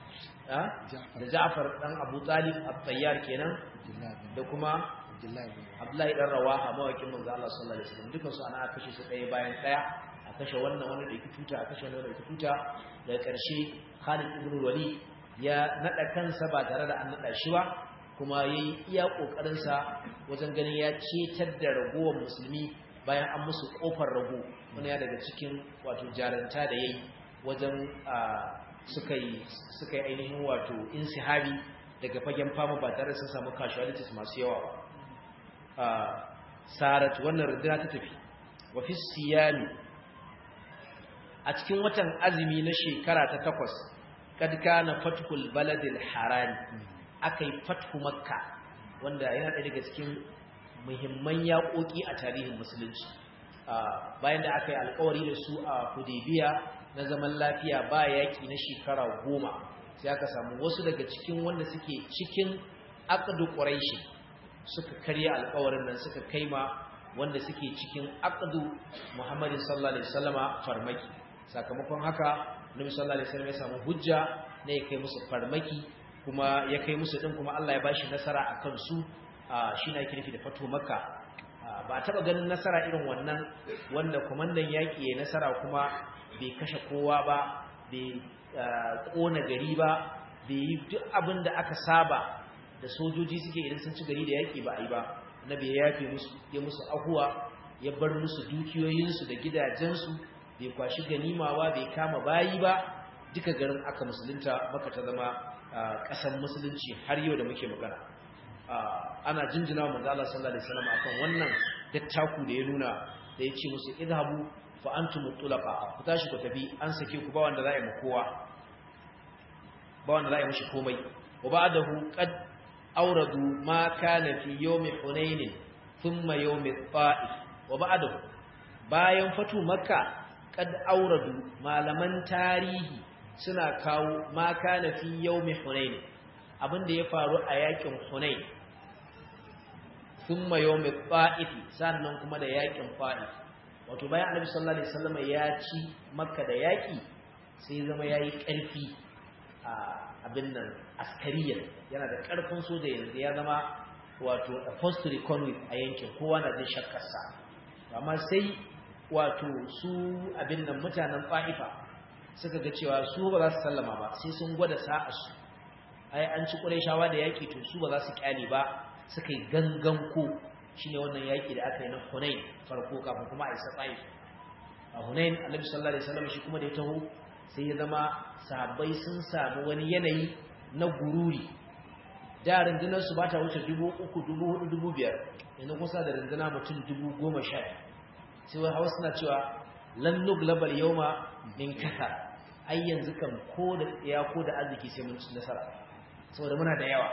da Ja'far dan Abu Talib at-Tayyar kenan da kuma Abdullahi dan Rawaha mawakin manzo Allah sallallahu alaihi wasallam dukkan su ana aka kashe su ɗaya bayan ɗaya a kashe wannan wanda da yake tuta a kashe wannan da yake tuta daga ƙarshe Khalid ibn Walid ya nada kansa ba tare da an nada shi ba kuma yayi iya kokarin sa wajen ganin ya cetar da ragowar musulmi bayan an musu kofar rago wani ya daga cikin wato jaranta da yayi wajen suka yi suka yi ainihin wato insihabi daga fagen fama ba tare sun samu casualties masu yawa ba sarat wannan runduna ta tafi wa fi siyami a cikin watan azumi na shekara ta takwas kad kana fathul baladil haram akai fathu makka wanda yana ɗaya daga cikin muhimman yaƙoƙi a tarihin musulunci bayan da aka yi alƙawari da su a hudaybiya na zaman lafiya ba yaƙi na shekara goma sai aka samu wasu daga cikin wanda suke cikin aqdu quraishi suka karya alƙawarin nan suka kaima wanda suke cikin aqdu Muhammadin sallallahu alaihi wasallama farmaki sakamakon haka Nabi sallallahu alaihi wasallam ya samu hujja ne ya kai musu farmaki kuma ya kai musu din kuma Allah ya bashi nasara akan su shi ne ake nufi da fatu makka ba a taba ganin nasara irin wannan wanda komandan yaki ya nasara kuma bai kashe kowa ba bai kona gari ba bai yi duk abin da aka saba da sojoji suke idan sun ci gari da yaki ba a yi ba nabi ya yafe musu ya musu ahuwa ya bar musu dukiyoyinsu da gidajensu bai kwashi ganimawa bai kama bayi ba duka garin aka musulunta maka ta zama ƙasar musulunci har yau da muke magana ana jinjina wa manzo Allah sallallahu alaihi wasallam akan wannan dattaku da ya nuna da ya ce musu idhabu fa antum tulaqa ku tashi ku tafi an sake ku ba wanda za a yi mu kowa ba wanda za a yi mishi komai wa ba'dahu qad awradu ma kana fi yawmi hunain thumma yawmi ta'if wa ba'dahu bayan fatu makka qad awradu malaman tarihi suna kawo ma kana fi yawmi hunain abinda ya faru a yakin hunain thumma yawmi ta'if sannan kuma da yakin ta'if wato bayan annabi sallallahu alaihi wasallam ya ci makka da yaki sai zama yayi karfi a abin nan askariya yana da karfin soja yanzu ya zama wato a post economic a yankin kowa na jin shakkar sa amma sai wato su abin nan mutanen fa'ifa suka ga cewa su ba za su sallama ba sai sun gwada sa'a su ai an ci shawa da yaki to su ba za su kyale ba suka yi gangan ko shine wannan yaki da aka yi na Hunain farko kafin kuma a isa Taif a Hunain Annabi sallallahu alaihi wasallam shi kuma da ya taho sai ya zama sahabbai sun samu wani yanayi na gururi da rundunar su bata wuce 3000 4000 5000 yanzu kusa da runduna mutum 10000 sai wai hawa suna cewa lan nuglabal yawma min kasar ai yanzu kan ko da ya ko da arziki sai mun ci nasara saboda muna da yawa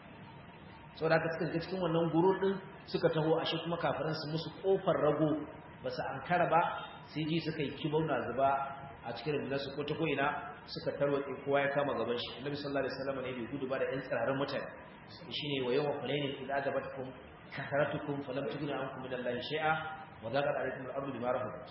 saboda haka suka ga cikin wannan gurur din suka taho ashe kuma kafiran su musu kofar rago ba su ankara ba sai ji suka yi kibau na zuba a cikin rundunar su ko ta ko ina suka tarwatse kowa ya kama gaban shi annabi sallallahu alaihi wasallam ne bai gudu ba da yan tsirarin mutane shine wa yawma hunain idza ajabatkum kasaratukum falam tughni ankum min allahi shay'a wa dhaqat alaykum al-ardu bima rahabat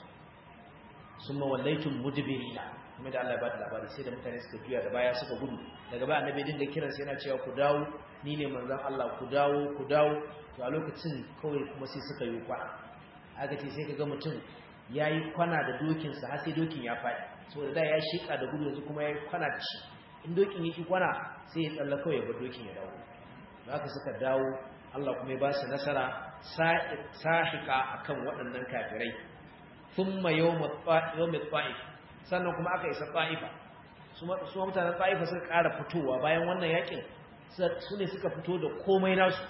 summa wallaytum mudbirina kuma da Allah ya bada labari sai da mutane suka juya da baya suka gudu daga baya annabi dinga kiransa yana cewa ku dawo ni ne manzon Allah ku dawo ku dawo to a lokacin kawai kuma sai suka yi kwana aka ce sai kaga mutum yayi kwana da dokin sa har sai dokin ya faɗi saboda da ya shika da gudu yanzu kuma yayi kwana da shi in dokin yake kwana sai ya tsalla kawai ya bar dokin ya dawo haka suka dawo Allah kuma ya ba su nasara sahika akan waɗannan kafirai thumma yawm at-ta'if sannan kuma aka isa ta'ifa su mutanen ta'ifa suka ƙara fitowa bayan wannan yakin su ne suka fito da komai nasu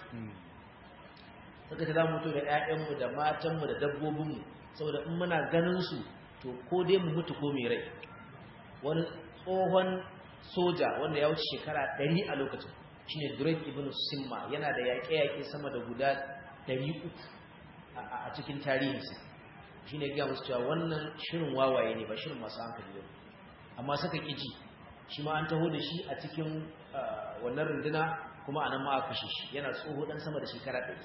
suka ce za mu fito da 'ya'yanmu da matanmu da dabbobinmu saboda in muna ganin su to ko dai mu mutu ko mai rai wani tsohon soja wanda ya wuce shekara ɗari a lokacin shine Drake ibn Simma yana da yaƙe-yaƙe sama da guda ɗari uku a cikin tarihinsa shine ga musu cewa wannan shirin wawaye ne ba shirin masu hankali ba amma suka ƙiji shi ma an taho da shi a cikin wannan runduna kuma a nan ma a kashe shi yana tsoho ɗan sama da shekara ɗari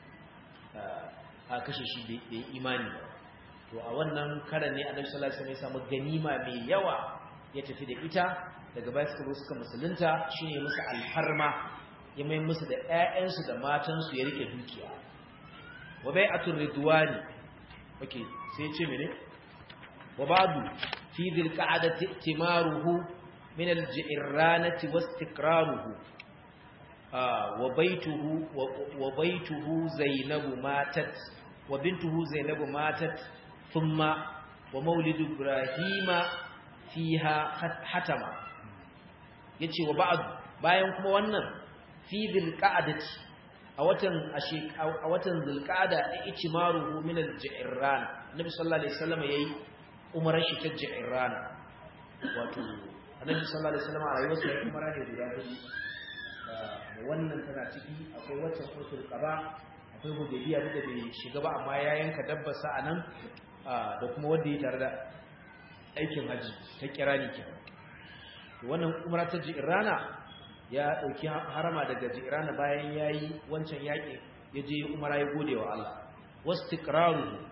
a kashe shi bai imani ba to a wannan karan ne annabi sallallahu alaihi wasallam ya samu ganima mai yawa ya tafi da ita daga baya suka zo suka musulunta shine musu alharma ya mai musu da ƴaƴansu da matansu ya rike dukiya wa bai'atul ridwani okay sai ya ce mene wa ba'du fi dhil qa'adati timaruhu min al-ji'ranati wastiqraruhu wa baituhu wa baituhu zainabu matat wa bintuhu zainabu matat thumma wa maulidu ibrahima fiha hatama yace wa ba'd bayan kuma wannan fi dhilqa'dati a watan a watan dhilqa'da ichmaruhu min al-ji'ran nabi sallallahu alaihi wasallam yayi umarar shi ta ji'ran wato annabi sallallahu alaihi wasallam a rayuwarsa ya umara ne guda biyu wannan tana ciki akwai wacce sulhul qaba akwai hudaybiya da bai shiga ba amma ya yanka dabba sa anan da kuma wanda ya tare da aikin haji ta kirani kenan wannan umra ta jirana ya dauki harama daga jirana bayan yayi wancan yaki ya je umara ya gode wa Allah wastiqraru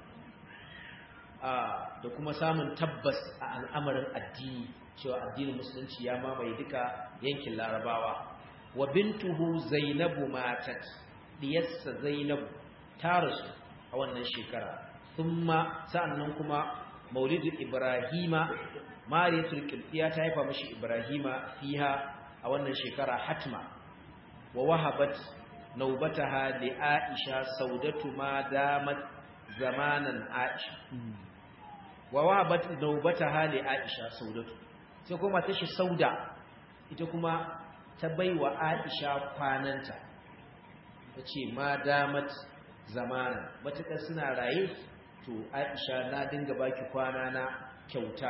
da kuma samun tabbas a al'amarin addini cewa addinin musulunci ya mamaye duka yankin larabawa wa bintuhu zainabu matat diyarsa zainabu ta rasu a wannan shekara thumma sa'annan kuma maulidu ibrahima mariyatul qibtiya ta haifa mishi ibrahima fiha a wannan shekara hatma wa wahabat naubataha li aisha saudatu ma damat zamanan aisha wa wahabat naubataha li aisha saudatu sai kuma tashi sauda ita kuma ta baiwa aisha kwananta tace ma damat zamanan matakar suna raye to aisha na dinga baki kwana na kyauta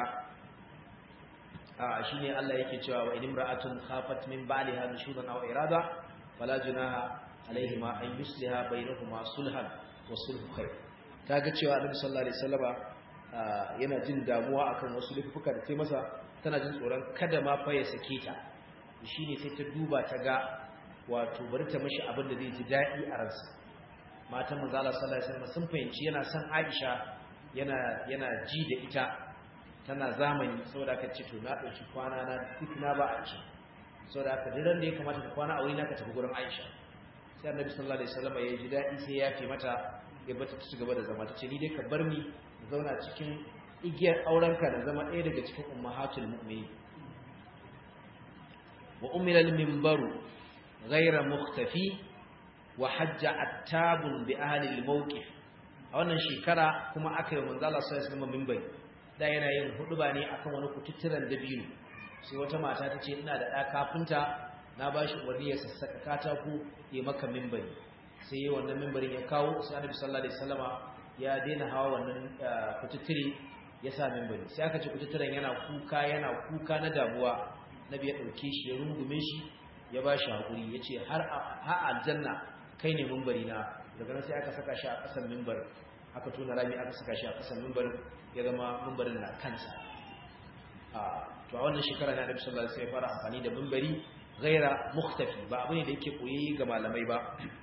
a shine Allah yake cewa wa inimra'atun khafat min ba'liha nushudan aw irada fala junaha alaihima an yusliha bainahuma sulhan wa sulhu khair kaga cewa Annabi sallallahu alaihi wasallama yana jin damuwa akan wasu laifuka da sai masa tana jin tsoron kada ma fa ya sake ta shine sai ta duba ta ga wato bari ta mishi abin da zai ji dadi a ransa matan manzo Allah sallallahu alaihi wasallam sun fahimci yana son Aisha yana yana ji da ita tana zamani saboda aka ce to na dauki kwana na duk na ba Aisha saboda aka diran da ya kamata ka kwana a wuri na ka tafi gurin Aisha sai Annabi sallallahu alaihi wasallam ya ji dadi sai ya fi mata ya bata ta cigaba da zama tace ni dai ka bar ni zauna cikin igiyar aurenka da zama ɗaya daga cikin ummahatul mu'minin wa umila al-minbaru ghayra mukhtafi wa hajja attabun bi ahli al-mawqif a wannan shekara kuma aka yi manzo Allah sallallahu alaihi wasallam minbari da yana yin huduba ne akan wani kututturan dabino sai wata mata ta ce ina da ɗa kafinta na ba shi umarni ya sassaka katako ya maka minbari sai yi wannan minbarin ya kawo sai annabi sallallahu alaihi wasallama ya daina hawa wannan kututturi ya sa minbari sai aka ce kututturan yana kuka yana kuka na damuwa nabi ya ɗauke shi ya rungume shi ya ba shi haƙuri ya ce har aljanna kai ne minbari na daga nan sai aka saka shi a ƙasan minbar aka tona rami aka saka shi a ƙasan minbarin ya zama mimbarin na kansa to a wannan shekara ne Annabi sallallahu alaihi wasallam ya fara amfani da mimbari ghaira mukhtafi ba abu ne da yake koyi ga malamai ba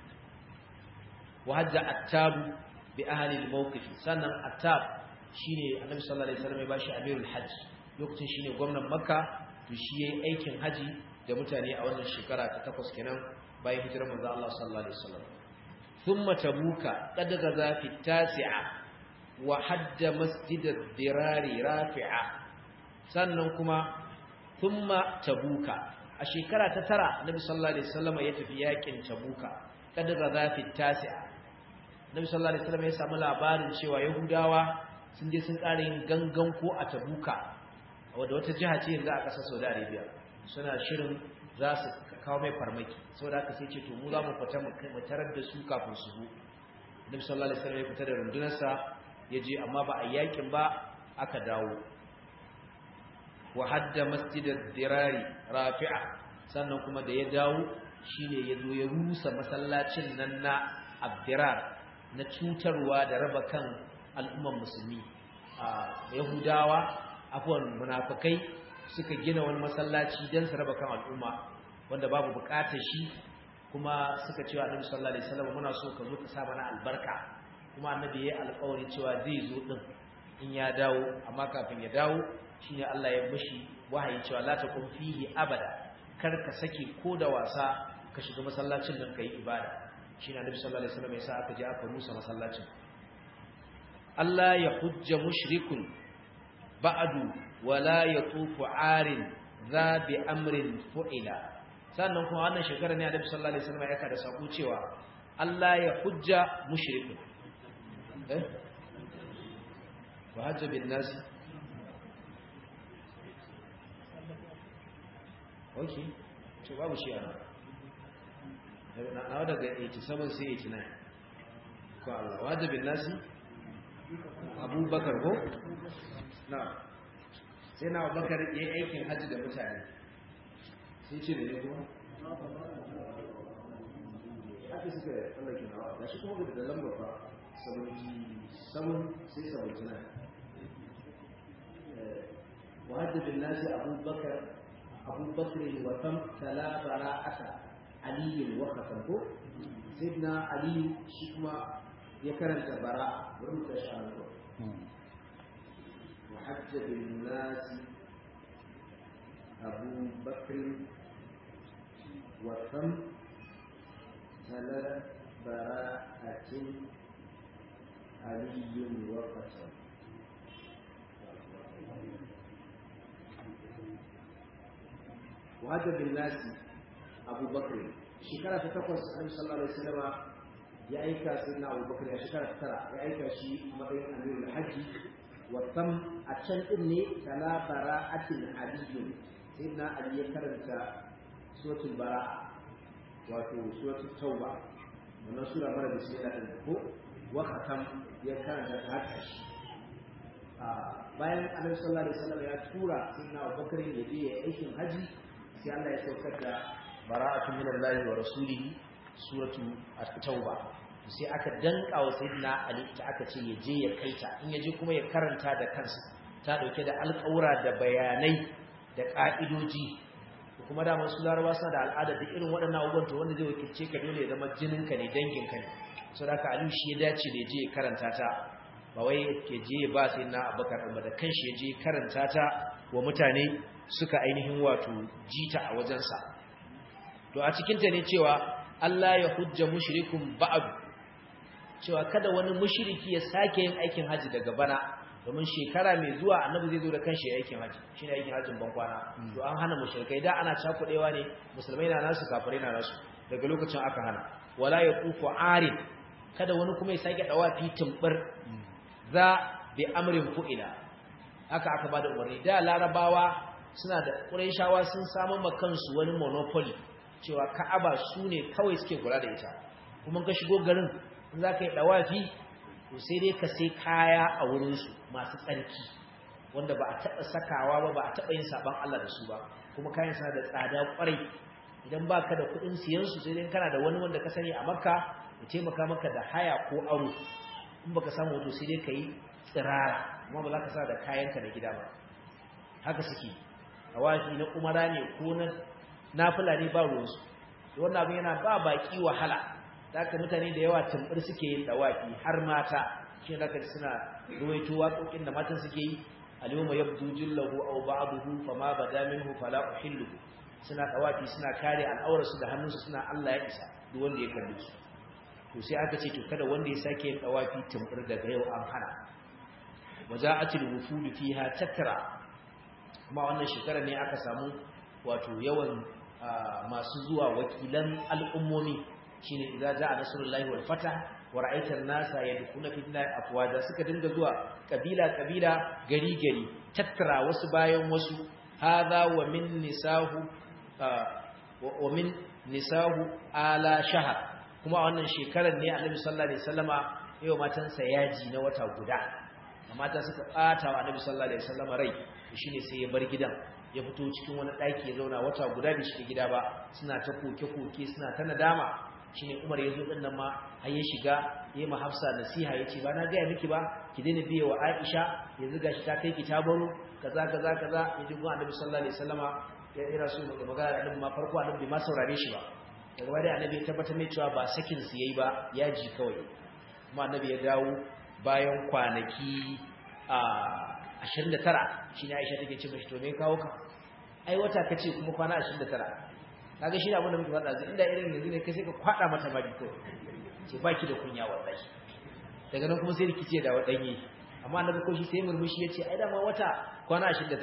wa hajja attab bi ahli al-mawqif sannan attab shine Annabi sallallahu alaihi wasallam ya bashi amirul hajj lokacin shine gwamnatin makka to shi yayi aikin haji da mutane a wannan shekara ta takwas kenan bayan hijirar manzo Allah sallallahu alaihi wasallam thumma tabuka qad gaza fi tasi'a wa hadda masjidar dirari rafi'a sannan kuma thumma tabuka a shekara ta tara nabi sallallahu alaihi wasallam ya tafi yakin tabuka kada ga zafi tasi'a nabi sallallahu alaihi wasallam ya samu labarin cewa yahudawa sun je sun ƙara yin gangan ko a tabuka wadda wata jiha ce yanzu a ƙasar saudi arabia suna shirin za su kawo mai farmaki saboda haka sai ce to mu za mu fita mu tarar da su kafin su zo nabi sallallahu alaihi wasallam ya fita da rundunarsa ya je amma ba a yakin ba aka dawo wa hadda masjidar dirari rafi'a sannan kuma da ya dawo shine ya zo ya rusa masallacin nan na abdirar na cutarwa da raba kan al'umman musulmi a yahudawa afwan munafikai suka gina wani masallaci don su raba kan al'umma wanda babu bukatar shi kuma suka cewa annabi sallallahu alaihi wasallam muna so ka zo ka sa mana albarka kuma annabi ya alƙawari cewa zai zo din in ya dawo amma kafin ya dawo shine Allah ya mishi wahayi cewa la taqum fihi abada kar ka saki ko da wasa ka shiga masallacin nan kai ibada shine annabi sallallahu alaihi wasallam ya sa aka je aka rusa masallacin Allah ya hujja mushrikun ba'du wala yatufu arin za bi amrin fu'ila sannan kuma wannan shekara ne annabi sallallahu alaihi wasallam ya kada sako cewa Allah ya hujja mushrikun eh wa hajja bin nas okay to babu shi ana na daga 87 sai 89 ko Allah wa hajja bin nas abubakar ko na sai na abubakar ya yi aikin hajji da mutane sai ce da ne kuma ake suka tsallake nawa da shi kuma da lambar ba 77 sai 79 وهذا بالناس أبو بكر أبو بكر وتم تلا براءة علي وختمه سيدنا علي شكما ya karanta bara wurin ta sha Allah wa hajja bin nas Abu Bakr wa tham tala bara'atin Ali wa Fatima wa hajja bin nas Abu Bakr shekara ta takwas Annabi sallallahu alaihi wasallam ya aika sai na abubakar ya shekara ta tara ya aika shi matsayin amirul hajji wasan a can din ne tala bara'atin aliyun sai na ali ya karanta suratul bara'a wato suratul tauba wannan sura mara da sai da ko wa khatam ya karanta ta haka shi bayan annabi sallallahu alaihi wasallam ya tura sai na abubakar ya je ya aikin haji sai Allah ya saukar da bara'atu minallahi wa rasulihi suratu at-tauba sai aka danka wa sayyidina ali ta aka ce ya je ya kaita in ya je kuma ya karanta da kansa ta dauke da alƙawura da bayanai da ka'idoji kuma da masu laraba suna da al'ada da irin waɗannan abubuwan to wanda zai wakilce ka dole ya zama jininka ne danginka ne sau da aliyu shi ya dace da ya je ya karanta ta ba wai ya je ya ba sai na abakar ɗin da kanshi ya je karanta ta wa mutane suka ainihin wato jita a wajensa to a cikinta ne cewa Allah ya hujja mushrikun ba'd cewa kada wani mushriki ya sake yin aikin haji daga bana domin shekara mai zuwa annabi zai zo da kanshi aikin haji shine aikin hajjin ban kwana to an hana mushrikai da ana cakudewa ne musulmai na nasu kafirai na nasu daga lokacin aka hana wala yaqufu arin kada wani kuma ya sake dawa fi tumbur za bi amrin fu'ila haka aka bada umarni da larabawa suna da qurayshawa sun samu makansu wani monopoly cewa ka'aba su ne kawai suke kula da ita kuma ka shigo garin in za ka yi ɗawafi to sai dai ka sai kaya a wurinsu masu tsarki wanda ba a taɓa sakawa ba ba a taɓa yin saɓan Allah da su ba kuma kayan suna da tsada ƙwarai idan ba ka da kuɗin siyansu sai dai kana da wani wanda ka sani a makka ya taimaka maka da haya ko aro in baka samu wato sai dai ka yi tsirara kuma ba za ka sa da kayanka da gida ba haka suke ɗawafi na umara ne ko na nafila ne ba ruwansu wannan abin yana ba baki wahala da aka mutane da yawa tambar suke yin dawaki har mata shi da aka suna ruwaito waƙoƙin da matan suke yi alyawma yabdu jillahu aw ba'dahu fama bada minhu fala uhillu suna dawaki suna kare al'aurarsu da hannunsu suna Allah ya isa duk wanda ya kalle su to sai aka ce to kada wanda ya sake yin dawaki tambar daga yau an hana waja'atul wufud fiha takra kuma wannan shekara ne aka samu wato yawan masu zuwa wakilan al'ummomi shine idza jaa nasrullahi wal fatah wa ra'aita an-nasa yadkhuluna fi dinillahi afwaja suka dinga zuwa kabila kabila gari gari tattara wasu bayan wasu hadha wa min nisahu wa min nisahu ala shahar kuma wannan shekarar ne annabi sallallahu alaihi wasallama yau matansa yaji na wata guda mata suka bata wa annabi sallallahu alaihi wasallama rai shine sai ya bar gidan ya fito cikin wani ɗaki ya zauna wata guda bai shiga gida ba suna ta koke-koke suna ta nadama shine Umar ya zo din nan ma har ya shiga yayi ma Hafsa nasiha yace ba na ga miki ba ki daina biye wa Aisha yanzu gashi ta kai ki ta baro kaza kaza kaza yaji gun Annabi sallallahu alaihi wasallama ya ira su da magana da Annabi ma farko Annabi bai ma saurare shi ba daga baya Annabi ya tabbatar mai cewa ba sakin su yayi ba ya ji kawai kuma Annabi ya dawo bayan kwanaki a 29 shine Aisha take ce mishi to me kawo ka ai wata kace kuma kwana 29 kaga shi da abin da muke faɗa zai inda irin yanzu ne kai sai ka kwada mata mari ko ce baki da kunya wallahi daga nan kuma sai rikice da wadanye amma annabi ko shi sai murmushi yace ai da ma wata kwana 29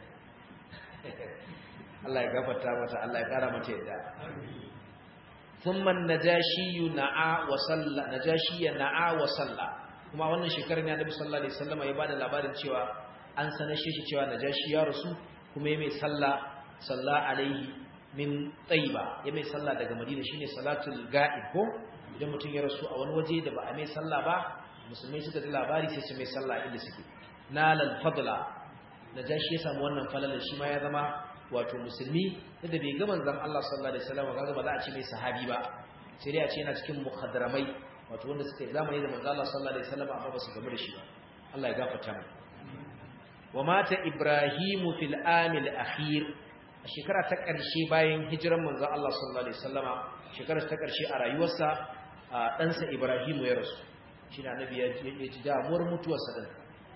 Allah ya gafarta mata Allah ya kara mata yadda thumma najashi na'a wa salla najashi na'a wa salla kuma wannan shekarar ne annabi sallallahu alaihi wasallam ya bada labarin cewa an sanar shi cewa najashi ya rasu kuma ya mai sallah salla alaihi min tsayiba ya mai sallah daga madina shine salatul ga'ib ko idan mutum ya rasu a wani waje da ba a mai sallah ba musulmai suka ji labari sai su mai sallah inda suke nalal fadla najashi ya samu wannan falalar shi ma ya zama wato musulmi da bai ga manzon Allah sallallahu alaihi wasallam kaga ba za a ce mai sahabi ba sai dai a ce yana cikin mukhadramai wato wanda suka zamani da manzon Allah sallallahu alaihi wasallam amma ba su gamu da shi ba Allah ya gafarta mu wa mata ibrahimu fil amil akhir a shekara ta ƙarshe bayan hijiran manzon Allah sallallahu alaihi wasallama shekarar ta ƙarshe a rayuwarsa ɗansa Ibrahimu ya rasu shine annabi ya ji damuwar mutuwarsa din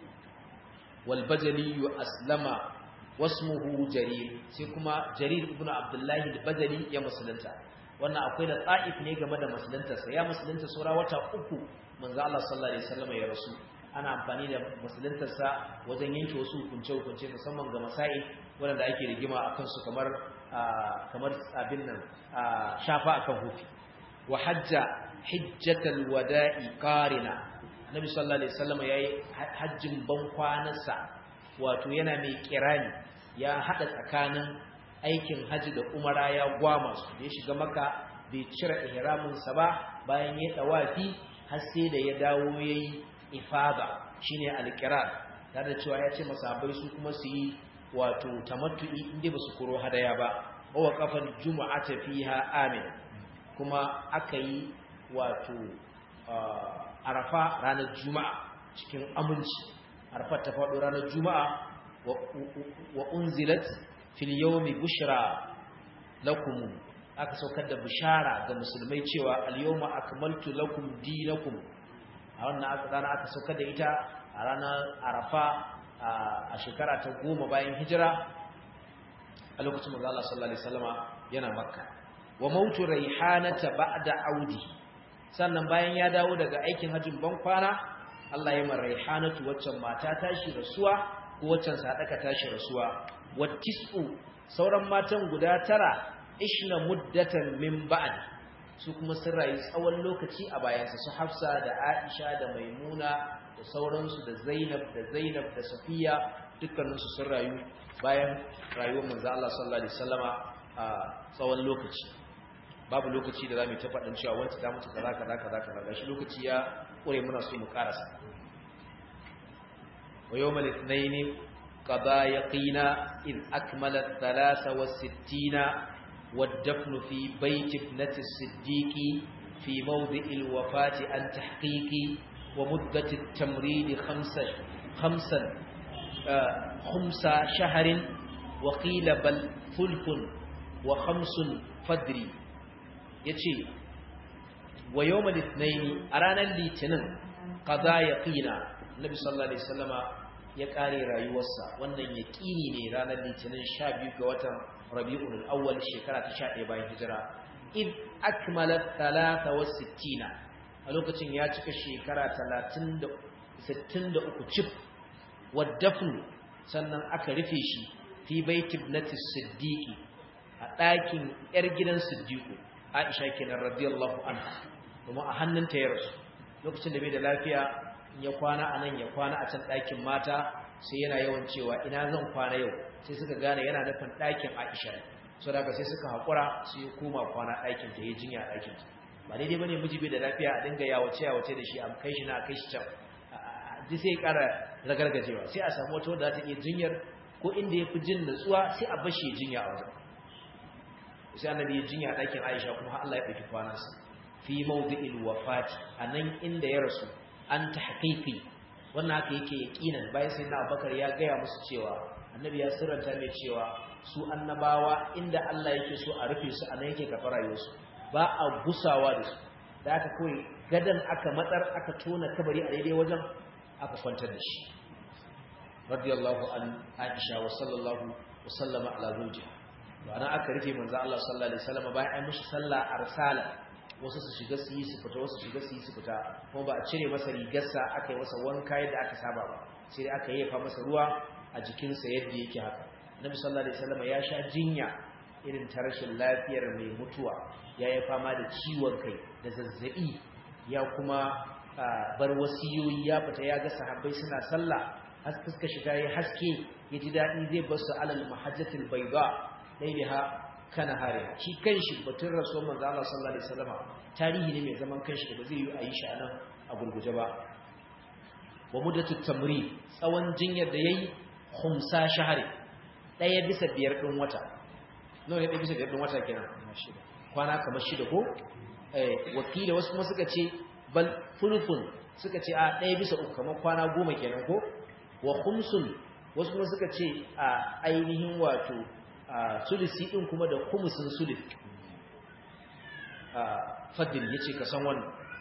wal bajali aslama wasmuhu jarir sai kuma jarir ibnu abdullahi al-bajali ya musulunta wannan akwai da ta'if ne game da musuluntarsa ya musulunta saura wata uku manzo Allah sallallahu alaihi wasallam ya rasu ana amfani da musuluntarsa wajen yanke wasu hukunce-hukunce musamman ga masa'i waɗanda ake rigima a kansu kamar kamar abin nan shafa akan hufi wa hajja hijjatal wada'i qarina nabi sallallahu alaihi wasallam yayi hajjin ban kwanarsa wato yana mai kirani ya hada tsakanin aikin haji da umara ya gwama su da ya shiga maka bai cire ihramin sa ba bayan ya dawafi har sai da ya dawo yayi ifada shine alqirar tare da cewa ya ce masahabai su kuma su yi wato tamattu'i inda ba su kuro hadaya ba wa kafan jumu'ata fiha amin kuma aka yi wato arafa ranar juma'a cikin aminci arafa ta faɗo ranar juma'a wa unzilat fil yawmi bushra lakum aka saukar da bishara ga musulmai cewa al yawma akmaltu lakum dinakum a wannan rana aka saukar da ita a ranar arafa a shekara ta goma bayan hijira a lokacin manzo Allah sallallahu alaihi wasallama yana makka wa mautu raihanata ba'da audi sannan bayan ya dawo daga aikin hajjin ban kwana Allah ya mar raihanatu waccan mata tashi rasuwa ko waccan sadaka tashi rasuwa wattisu sauran matan guda tara ishna muddatan min ba'd su kuma sun rayu tsawon lokaci a bayansa su Hafsa da Aisha da Maimuna da sauransu da Zainab da Zainab da Safiya dukkaninsu sun rayu bayan rayuwar manzo Allah sallallahu alaihi wasallama a tsawon lokaci babu lokaci da zamu ta faɗin cewa wanda ta mutu kaza kaza kaza kaza gashi lokaci ya kure muna so mu karasa wa yawmal ithnain qada yaqina id akmala 63 والدفن في بيت ابنة الصديق في موضع الوفاة عن تحقيق ومدة التمريد خمسة خمسا آه خمس شهر وقيل بل ثلث وخمس فدري يتي ويوم الاثنين أرانا الليتنين قضى يقينا النبي صلى الله عليه وسلم ya kare rayuwarsa wannan yaqini ne ranar litinin 12 ga watan Rabiul Awwal shekara ta 11 bayan hijira id akmala 63 a lokacin ya cika shekara 30 63 cif wadafn sannan aka rufe shi fi bait ibnati siddiqi a ɗakin yar gidan siddiqu Aisha kenan radiyallahu anha kuma a hannunta ya rasu lokacin da bai da lafiya ya kwana a nan ya kwana a can ɗakin mata sai yana yawan cewa ina zan kwana yau sai suka gane yana nufin ɗakin aisha so daga sai suka haƙura sai ya koma kwana ɗakin ta ya jinya a ɗakin ta ba daidai bane miji bai da lafiya a dinga yawace yawace da shi a kai shi na a kai shi can duk sai ya ƙara ragargajewa sai a samu wata wadda ta iya jinyar ko inda ya fi jin natsuwa sai a bashi ya jinya a wajen sai annabi ya jinya a ɗakin aisha kuma Allah ya ɗauki kwanansa fi mawdi'il wafati anan inda ya rasu an ta haƙiƙi wannan haka yake yaƙinan bayan sai na abubakar ya gaya musu cewa annabi ya sirranta mai cewa su annabawa inda Allah yake so a rufe su a nan yake kafa rayuwarsu ba a gusawa da su da aka kawai gadan aka matsar aka tona kabari a daidai wajen aka kwantar da shi radiyallahu an aisha wa sallallahu wa sallama ala zawjiha to anan aka rufe manzo Allah sallallahu alaihi wasallam bayan ai mishi sallah arsala wasu su shiga su yi su fita wasu shiga su yi su fita kuma ba a cire masa rigarsa aka yi masa wanka yadda aka saba ba sai dai aka yafa masa ruwa a jikinsa yadda yake haka Nabi sallallahu alaihi wasallam ya sha jinya irin ta rashin lafiyar mai mutuwa ya yi fama da ciwon kai da zazzabi ya kuma bar wasiyoyi ya fita ya ga sahabbai suna sallah har suka shiga ya haske ya ji daɗi zai bar su alal mahajjatul bayda lailaha kana hare shi kanshi batun rasuwar manzo Allah sallallahu alaihi wasallam tarihi ne mai zaman kanshi da ba zai yi a yi shi anan a gurguje ba wa muddatu tamri tsawon jinyar da yayi khumsa shahari daya bisa biyar din wata nawa ne daya bisa biyar din wata kenan kwana kamar shida ko eh wakila wasu kuma suka ce bal fulfun suka ce a daya bisa uku kamar kwana goma kenan ko wa khumsun wasu kuma suka ce a ainihin wato sulusi din kuma da khumsun sulus fadil yace ka san wannan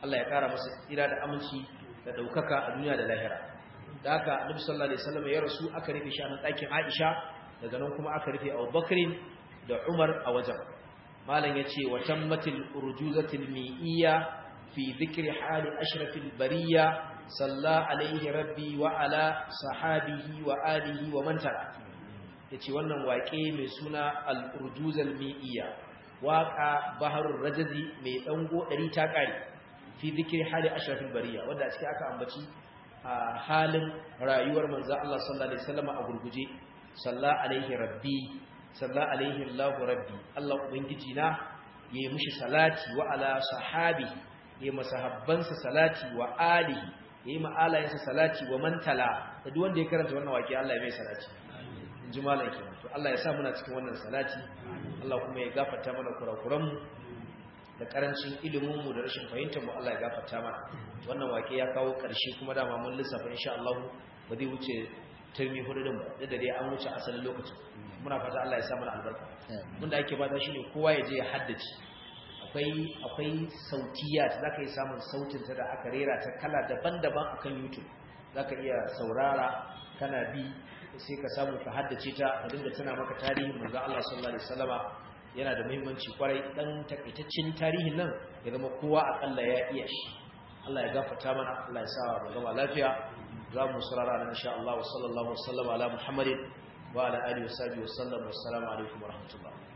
Allah ya kara masa tsira da aminci da daukaka a duniya da lahira da haka annabi sallallahu alaihi wasallam ya rasu aka rufe shi a ɗakin Aisha daga nan kuma aka rufe Abu Bakr da Umar a wajen malam yace wa tammatil urjuzatil mi'iyya fi dhikri hali ashrafil bariyya salla alaihi rabbi wa ala sahabihi wa alihi wa man tara yace wannan waƙe mai suna al-urjuzal mi'iyya waƙa baharul rajazi mai dango 100 ta kare fi dhikri hali ashrafil bariyya wanda a cikin aka ambaci a halin rayuwar manzo Allah sallallahu alaihi wasallam a gurguje salla alaihi rabbi salla alaihi Allah rabbi Allah ubangiji na yayi mishi salati wa ala sahabi yayi masahabbansa salati wa alihi yayi ma'alayensa salati wa mantala da duk wanda ya karanta wannan waki Allah ya mai salati inji malam kenan to Allah ya sa muna cikin wannan salati Allah kuma ya gafarta mana kurakuran mu da karancin ilimin mu da rashin fahimtar mu Allah ya gafarta mana wannan wake ya kawo karshe kuma dama mun lissafa insha Allah ba zai wuce turmi hudu din ba da dai an wuce asalin lokacin muna fata Allah ya sa mana albarka mun da ake fata shine kowa ya je ya haddace akwai akwai sautiya zaka yi samun sautin ta da aka rera ta kala daban-daban akan YouTube zaka iya saurara kana bi sai ka samu ka haddace ta ka dinga tana maka tarihin manzo Allah sallallahu alaihi wasallama yana da muhimmanci kwarai dan takaitaccen tarihin nan ya zama kowa akalla ya iya shi Allah ya gafarta mana Allah ya sa mu gama lafiya za mu sarara nan insha Allah wa sallallahu alaihi wa sallam ala Muhammadin wa ala alihi wa sahbihi wa sallam wa assalamu alaikum wa rahmatullah